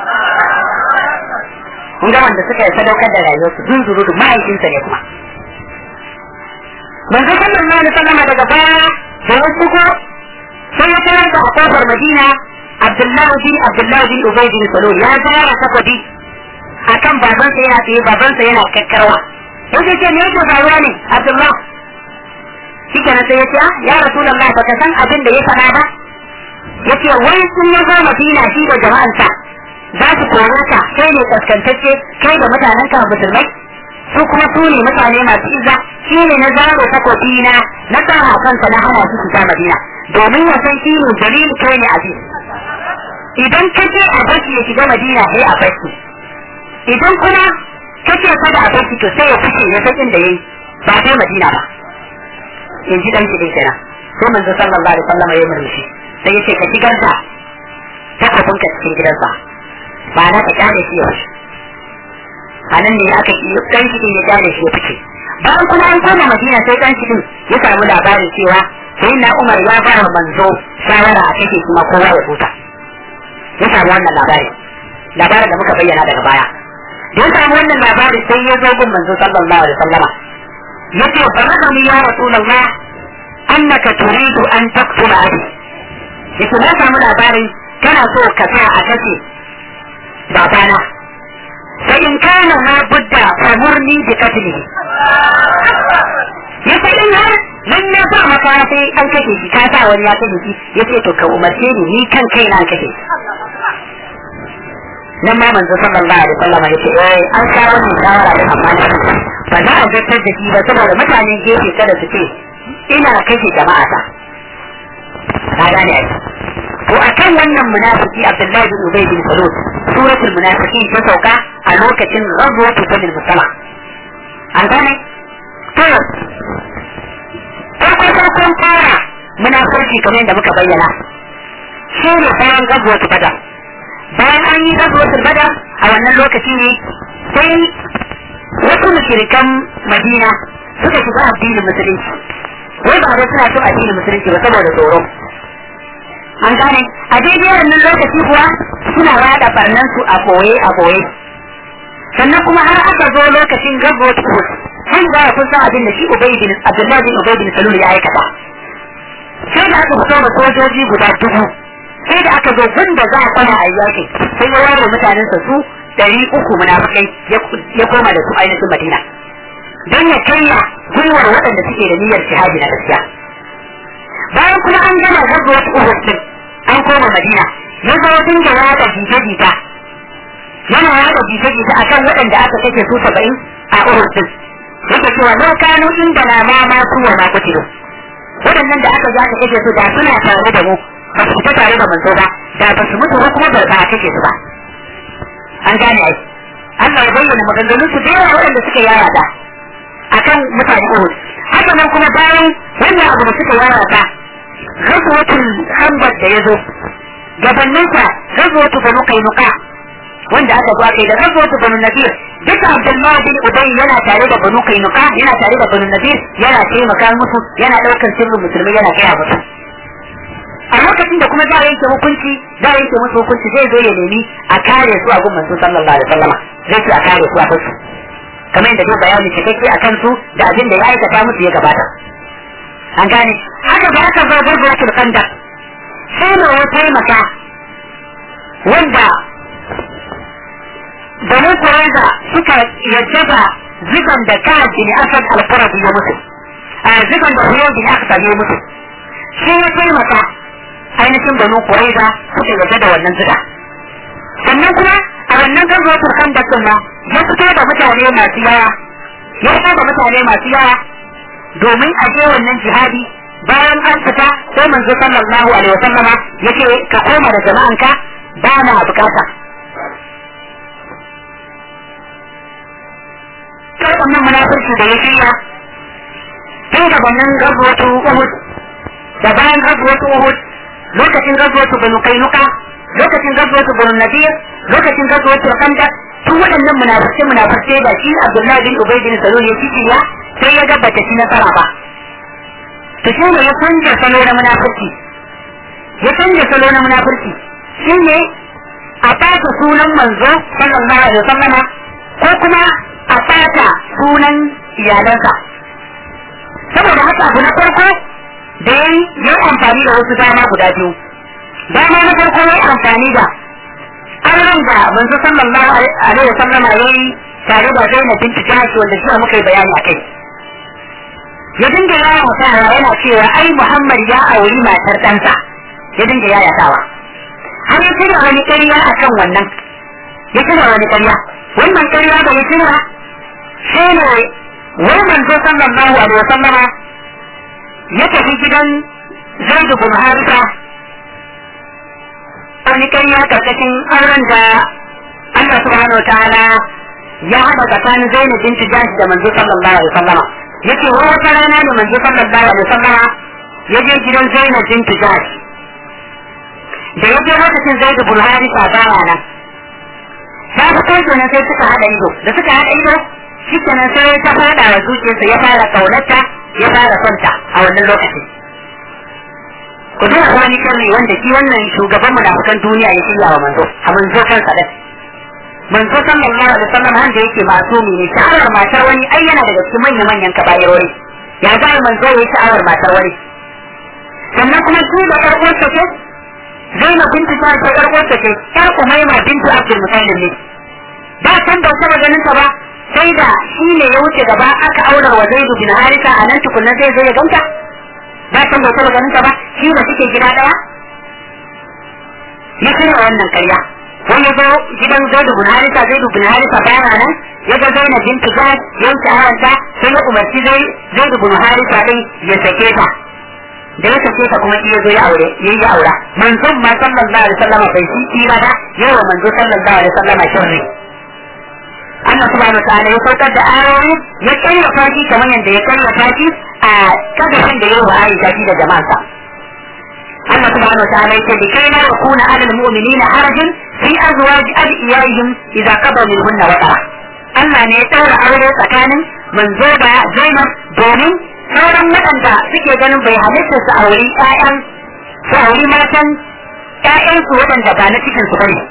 kun ga wanda suka yi sadaukar da rayuwarsu zunzuru da mahaifinsa ne kuma manzo sallallahu alaihi wasallam daga baya da ya shigo sai ya tarar da kofar madina abdullahi bin abdullahi bin ubay bin salul ya zara takobi akan babansa yana tsaye babansa yana kakkarwa yake ce me yake faruwa ne Abdullah shi kenan sai ya ce ya Rasulullah baka san abin da ya faɗa ba yace wai sun ya zo Madina shi da jama'ansa za su kore ka kai ne kaskantacce kai da mutanen ka musulmai su kuma su ne mutane masu izza shi ne na zaro takobi na na tsara kansa na hana su shiga Madina domin ya san shi ne dalil kai ne aziz idan kace a bashi ya shiga Madina sai a bashi idan kuma kace kada a barki to sai ya fice ya san inda yayi ba sai Madina ba in ji dan kidin kenan sai manzo sallallahu alaihi wasallam ya murmushi sai yace ka shigar da takobin ka cikin gidansa ba na ka kyale shi ya fice a nan ne aka yi dan kidin ya kyale shi ya fice bayan kuma an koma Madina sai dan kidin ya samu labarin cewa sai na Umar ya ba wa manzo shawara a kake kuma kowa ya huta ya samu wannan labari labarin da muka bayyana daga baya ya samu wannan labari sai ya zo gun manzo sallallahu alaihi wasallama yace balagani ya rasulullah annaka turidu an taqtula abi yace na samu labari kana so ka sa a kace babana fa in kana ma budda famurni bi qatlihi yace in har nan na sa maka sai an kashe shi ka sa wani ya kashe shi yace to ka umarce ni ni kan kaina an kashe nan ma manzo sallallahu alaihi wasallam ya ce eh an kawo ni shawara da amma ba za a zartar da shi ba saboda mutanen gefe kada su ce ina kashe jama'a ta ka gane ai to akan wannan munafiki Abdullahi bin Ubay bin Salul suratul munafiqin ta sauka a lokacin ghazwatu Badr musalla an gane to farko farkon fara munafurci kamar yadda muka bayyana shi ne bayan ghazwatu Badr bayan an yi gazuwatul bada a wannan lokaci ne sai wasu mushrikan madina suka shiga addinin musulunci wai ba da suna son addinin musulunci ba saboda tsoro an gane a daidai wannan lokaci kuwa suna rada barnan su a boye a boye sannan kuma har aka zo lokacin gabo tuhud sai da kun san abin da shi ubay bin abdullahi bin ubay bin salul ya aikata sai da aka fito da sojoji guda dubu sai da aka zo gunda za a kwana a yaki sai ya ware mutanen sa su dari uku munafikai ya koma da su ainihin madina don ya karya gwiwar waɗanda suke da niyyar jihadi na gaskiya bayan kuma an gama gazuwar uhud din an koma madina ya zo dinga yada jita-jita yana yada jita-jita akan waɗanda aka kashe su saba'in a uhud din yake cewa lau kanu inda na ma ma su wa ma kutilu waɗannan da aka ji aka kashe su da suna tare da mu ba su fita tare da manzo ba da ba su mutu ba kuma ba a kashe su ba an gane ai Allah ya bayyana maganganun su da yawa waɗanda suka yaya da akan mutane Uhud haka nan kuma bayan wannan abu da suka yaya da ghazwatul khandaq da yazo gabanin sa ghazwatul banu qainuqa wanda aka zo kai da ghazwatul banu nadir duka Abdullahi bin Ubay yana tare da banu qainuqa yana tare da banu nadir yana taimaka musu yana daukar sirrin musulmi yana kai musu a lokacin da kuma za a yanke hukunci za a yanke musu hukunci zai zo ya nemi a kare su a gun manzo sallallahu alaihi wasallam zai ce a kare su a kansu kamar yadda zai bayani cikakke a kansu da abin da ya aikata musu ya gabata an gane haka da aka zo gargawatul khandaq sai da ya taimaka wanda banu kuraiza suka yadda da zigan da ka bin asad al-qurabi ya mutu a zigan da huyo bin asad ya mutu sai ya taimaka ainihin banu kuraiza suka yadda da wannan ziga sannan kuma a wannan gargawatul khandaq din ma ya fito da mutane masu yawa ya fito da mutane masu yawa domin a je wannan jihadi bayan an fita sai manzo sallallahu alaihi wa sallama yace ka koma da jama'anka ba na bukata sai wannan munafurci da ya shirya tun da wannan gazuwatu Uhud da bayan gazuwatu Uhud lokacin gazuwatu Banu Kainuka lokacin gazuwatu Banu Nadir lokacin gazuwatu Khandaq tun waɗannan munafurce munafurce da shi Abdullahi bin Ubay bin Salul ya ci ya sai ya ga bata ci nasara ba to shi ne ya canja salo na munafurci ya canja salo na munafurci shi ne a ɓata sunan manzo sallallahu alaihi wasallama ko kuma a ɓata sunan iyalansa saboda haka abu na farko da ya yi ya amfani da wasu dama guda biyu dama na farko ya amfani da auren da manzo sallallahu alaihi wasallama ya yi tare da Zainab binti Jahsh wanda shi muka yi bayani a kai ya dinga yaya mutawa yana cewa ai Muhammad ya auri matar ɗansa ya dinga yaya tawa har ya tuna wani ƙarya akan wannan ya tuna wani ƙarya wannan ƙarya da ya tuna shi ne wai manzo sallallahu alaihi wasallama ya tafi gidan Zaid bin Harisa wani ƙarya karkashin auren da Allah subhanahu wa ta'ala ya haɗa tsakanin Zainab binti Jahsh da manzo sallallahu alaihi wasallama yace wa wata rana da manzo sallallahu alaihi wasallama ya je gidan Zainab bint Jahsh da ya je lokacin Zaid bin Harisa baya nan ta fito kenan sai suka hada ido da suka hada ido shi kenan sai ta fada wa zuciyarsa ya fara kaunarta ya fara sonta a wannan lokaci ku duba wani sharri wanda shi wannan shugaban munafukan duniya ya shirya wa manzo a manzo kansa da manzo sallallahu alaihi wasallam handa yake masumi ne sha'awar matar wani ai yana daga cikin manyan manyan kabayarori ya ga manzo yayi sha'awar matar wani sannan kuma shi da karɓar ta ce Zainab bintu ta ce karɓar ta ce yar Umayma bintu Abdul Muttalib ne ba san ba saba ganin ta ba sai da shi ne ya wuce gaba aka aura wa Zaid bin Harisa a nan tukunna zai zo ya ganta ba san ba saba ganin ta ba shi da suke gida daya ya kira wannan karya wani zo gidan zaidu bin harisa zaidu bin harisa bayan nan ya ga zainab bintu jahsh ya wuce haranta sai ya umarci zaidu bin harisa din ya sake ta da ya sake ta kuma iya zo ya aure ya yi aura manzon ma sallallahu alaihi wasallam bai shi kira da yawa manzo sallallahu alaihi wasallam shirri Allah subhanahu wa ta'ala ya saukar da ayoyi ya kayyata shi kamar yadda ya kayyata shi a kadashin da yawa Aisha da jama'arsa Allah subhanahu wa ta'ala yake bi kai la yakuna 'ala al-mu'minina harajun fi azwaj adiyaihim idza qada minhunna watara Allah ne ya daura aure tsakanin manzo da Zainab domin sauran waɗanda suke ganin bai halitta su auri ƴaƴan su auri matan ƴaƴansu waɗanda ba na cikin su bane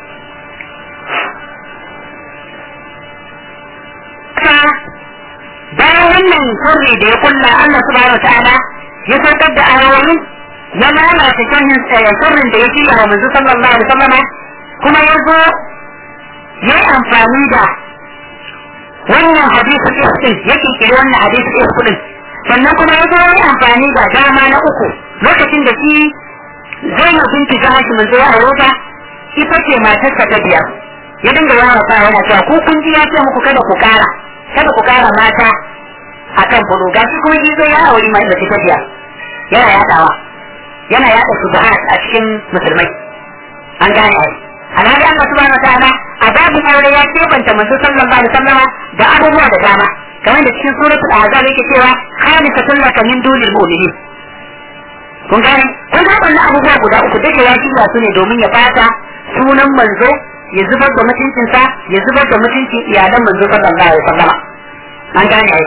bayan wannan sirri da ya kulla Allah subhanahu ta'ala ya saukar da ayoyin ya lalata sirrin sirrin da ya shirya wa manzo sallallahu alaihi wasallam kuma ya zo ya yi amfani da wannan hadisi iskin ya kirkiri wannan hadisi iskin sannan kuma ya zo ya yi amfani da dama na uku lokacin da shi Zainab binti Jahash manzo ya aure ta ita ce matarsa ta biyar ya dinga yawa sa yana cewa ko kun ji ya ce muku kada ku kara kada ku kara mata akan bulu gashi kuma shi zai ya aure mai da ta biyar yana yadawa yana yada subhat a cikin musulmai an gane ai alhali Allah subhanahu wataala a babin aure ya kebanta manzo sallallahu alaihi wasallam da abubuwa da dama kamar da cikin suratul ahzab yake cewa khalisatun laka min dunil mu'minin kun gane kun ga wannan abubuwa guda uku duka ya shirya su ne domin ya fata sunan manzo ya zubar da mutuncinsa ya zubar da mutuncin iyalan manzo sallallahu alaihi wasallam an gane ai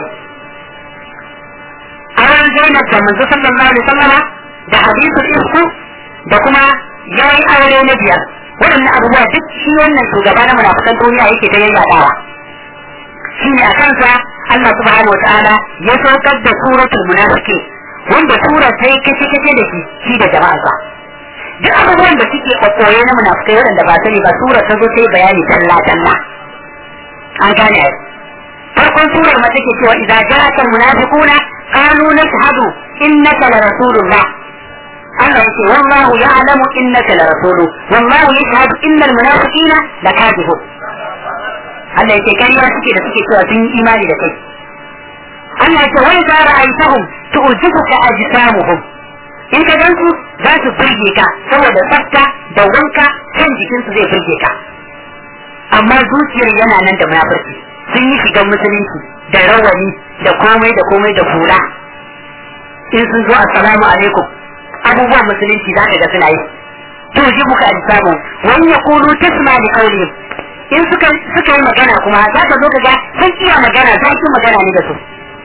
an zainab da manzo sallallahu alaihi wasallam da hadisul isku da kuma yayi aure na biyar waɗannan abubuwa duk shi wannan shugaba na munafikan duniya yake ta yayyadawa shi ne a kansa Allah subhanahu wataala ya saukar da suratul munafiqin wanda sura ta yi kace kace da shi shi da jama'arsa duk abubuwan da suke kokoye na munafikai waɗanda ba sani ba sura ta zo ta yi bayani talla talla an gane ai farkon surar ma take cewa idza ja'aka almunafiquna qalu nashhadu innaka la rasulullah Allah yake wallahu ya'lamu innaka la rasulu wallahu yashhadu innal munafiqina lakadibun Allah yake kariya suke da suke cewa sun yi imani da kai Allah yake wai za ra'aitahum tu'jibuka ajsamuhum in ka gansu za su burge ka saboda tsafta da wanka kan jikinsu zai burge ka amma zuciyar yana nan da munafurci sun yi shigan musulunci da rawani da komai da komai da hula in sun zo assalamu alaikum abubuwan musulunci za ka ga suna yi to ji muka alisamu wani ya kulu tasma li qawlihim in suka suka yi magana kuma za ka zo ka ga sun iya magana za su magana ne da su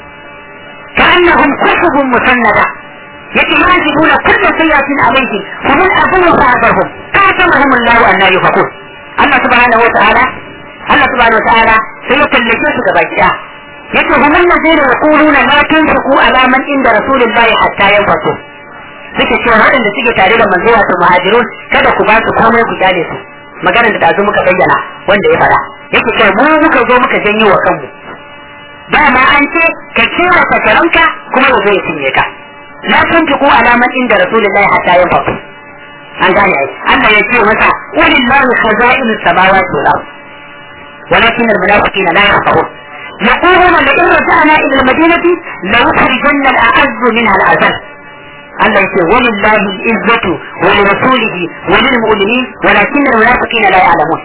كأنهم كتب مسندة يتمازجون كل سيئة عليهم فمن أبوه فأبرهم قاتلهم الله أن لا يفقون الله سبحانه وتعالى الله سبحانه وتعالى سيكلفون كباكيا يقول هم الذين يقولون لا تنفقوا على من عند رسول الله حتى ينفقوا suke cewa waɗanda suke tare da manzo wato muhajirun kada ku ba su komai ku kyale su maganar da tazo muka bayyana wanda ya fara yake cewa mu muka zo muka janyo wa kanmu dama an ce ka kewa fataranka kuma ya zo ya cinye ka la tunfiqu ala man inda rasulullahi hatta yanfaqu an gane ai Allah ya ce masa walillahi khaza'inus samawati wal ard ولكن المنافقين لا يفقهون يقولون لئن رجعنا الى المدينه ليخرجن الاعز منها الاذل الله يقول ولله العزة ولرسوله وللمؤمنين ولكن المنافقين لا يعلمون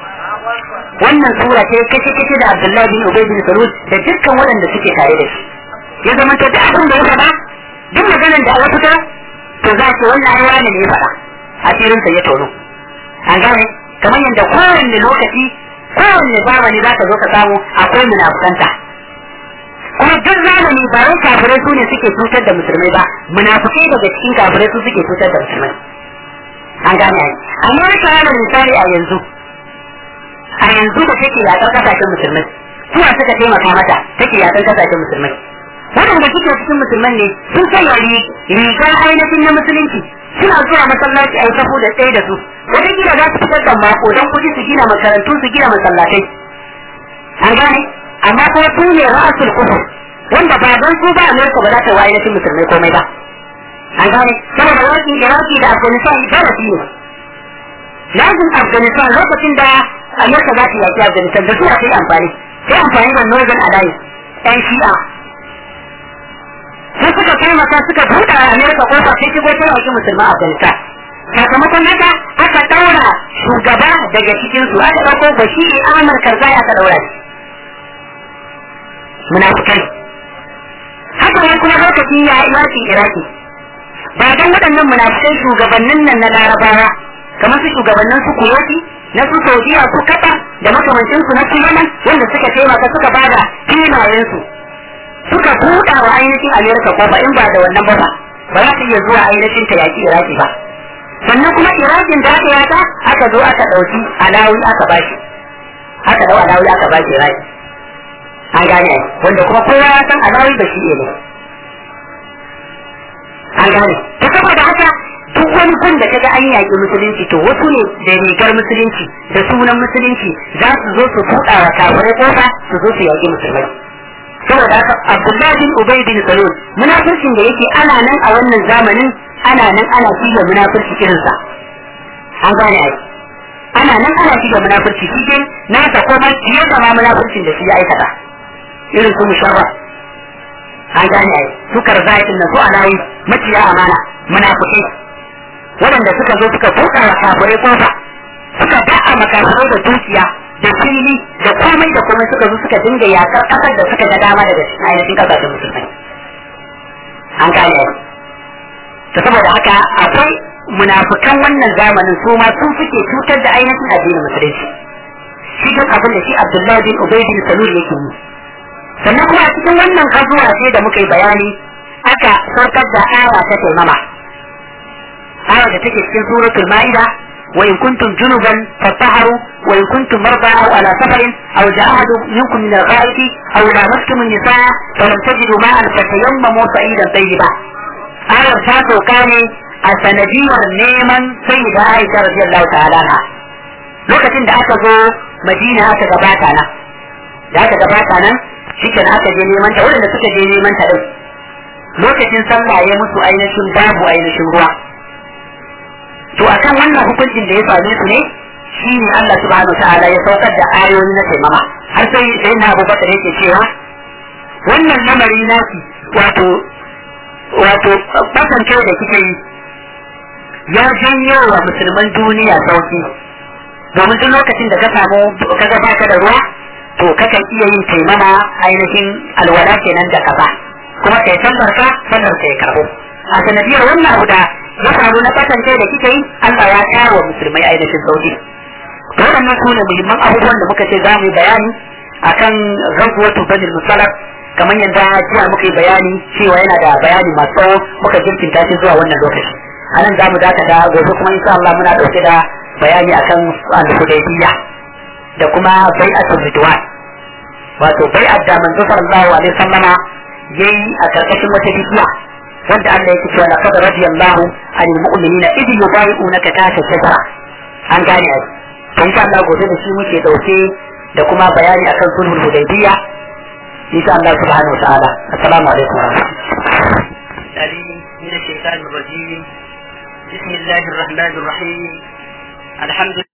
wannan sura ce kace kace da Abdullahi bin Ubay bin Salul da dukkan waɗanda suke tare da shi ya zama ta da abin da ya faɗa duk maganar da Allah fita to za ki wannan ai wani ne ya faɗa asirin sa ya tono an gane kamar yadda kowanne lokaci kowanne zamani za ka zo ka samu akwai munafukanta kuma duk zamani ba wai kafirai su ne suke cutar da musulmai ba munafukai daga cikin kafirai su suke cutar da musulmai an gane ai amma ka yana misali a yanzu a yanzu da take yakar kasashen musulmai suwa suka taimaka mata take yakar kasashen musulmai waɗanda suke cikin musulman ne sun sanya rigar ainihin na musulunci suna zuwa masallaci a yi tafu da tsaye da su wata gida za su fitar da mako don kuɗi su gina makarantu su gina masallatai an gane amma kuma su ne ra'asul kufur wanda ba don su ba Amerika ba za ta wa ainihin musulmai komai ba an gane saboda yakin Iraki da Afghanistan darasi ne lazim Afghanistan lokacin da Amerika za ta yaki Afghanistan da su a yi amfani sai amfani da Northern Alliance ɗan shi'a sai suka taimaka suka buɗe a Amerika kofa sai shigo ta yaki musulman Afghanistan sakamakon haka aka ɗaura shugaba daga cikin su aka ɗauko Bashir Ahmad Karzai aka ɗaura shi munafikai haka ne kuma lokacin ya yakin Iraki ba dan waɗannan munafikai shugabannin nan na Larabawa kamar su shugabannin su Kuwaiti na su Saudiya su Qatar da makamancin su na su Yemen wanda suka taimaka suka bada filayen su suka buɗa wa ainihin Amerika ko ba in ba da wannan ba ba za su iya zuwa ainihin ta yaki Iraki ba sannan kuma irakin da aka yata aka zo aka ɗauki alawi aka bashi aka dau alawi aka bashi iraki an gane wanda kuma kowa ya san alawi ba shi ne an gane ta saboda haka duk wani gun da kaga an yaƙi musulunci to wasu ne da rigar musulunci da sunan musulunci za su zo su buɗa wa kafirai kofa su zo su yaƙi musulmai saboda haka Abdullahi bin Ubay bin Salul munafircin da yake ana nan a wannan zamanin ana nan ana shiga munafirci irinsa an gane ai ana nan ana shiga munafirci shi dai na ta kuma fiye da ma munafircin da shi ya aikata irin su musharraf an gane ai su karzaitin nan su alawi maciya amana munafiki waɗanda suka zo suka buɗa wa kafirai kofa suka da'a makafirai da dukiya da fili da komai da komai suka zo suka dinga yakar ƙasar da suka ga dama daga cikin ainihin ƙasashen musulmai an gane ai to saboda haka akwai munafikan wannan zamanin su ma sun suke cutar da ainihin addinin musulunci shi duk abin da shi Abdullahi bin Ubay bin Salul yake yi sannan kuma a cikin wannan kazuwa ce da muka yi bayani aka saukar da aya ta taimama aya da take cikin suratul ma'ida wa in kuntum junuban fatahharu wa in kuntum marda aw ala safarin aw ja'a ahadun minkum min al-ghaib aw lamastum an-nisaa falam tajidu ma'an fatayammamu sa'idan tayyiba ayar ta sauka ne a sanadiyar neman sai da Aisha radiyallahu ta'ala na lokacin da aka zo Madina aka gabata nan da aka gabata nan shikenan aka je neman ta wanda suka je neman ta din lokacin sallah ya musu ainihin babu ainihin ruwa to akan wannan hukuncin da ya same su ne shi ne Allah subhanahu wa ta'ala ya saukar da ayoyi na taimama har sai sai na Abu Bakar yake cewa wannan lamari naki wato wato kasance da kike yi ya janyo wa musulman duniya sauki domin duk lokacin da ka samu ka ga baka da ruwa to kakan iya yin taimama ainihin alwala kenan da kaza kuma kai sallar ka sallar ka ya karbo a sanadiyar wannan abu da ya faru na kasance da kike yi Allah ya kawo wa musulmai ainihin sauki waɗannan su ne muhimman abubuwan da muka ce za mu yi bayani akan ghazwatu banil musalaf kamar yadda jiya muka yi bayani cewa yana da bayani masu tsawo muka jirkinta shi zuwa wannan lokaci a nan za mu dakata gobe kuma insha Allah muna ɗauke da bayani akan al-hudaybiyya da kuma bai'atul ridwan wato bai'at da manzo sallallahu alaihi wasallama yayi a karkashin wata bishiya wanda Allah yake cewa laqad radiyallahu anil mu'minina idh yubayi'unaka tahta shajara an gane ai to insha Allah gobe da shi muke dauke da kuma bayani akan sulhul hudaybiyya insha Allah subhanahu wa ta'ala assalamu alaikum wa rahmatullahi من الشيطان الرجيم بسم الله الرحمن الرحيم الحمد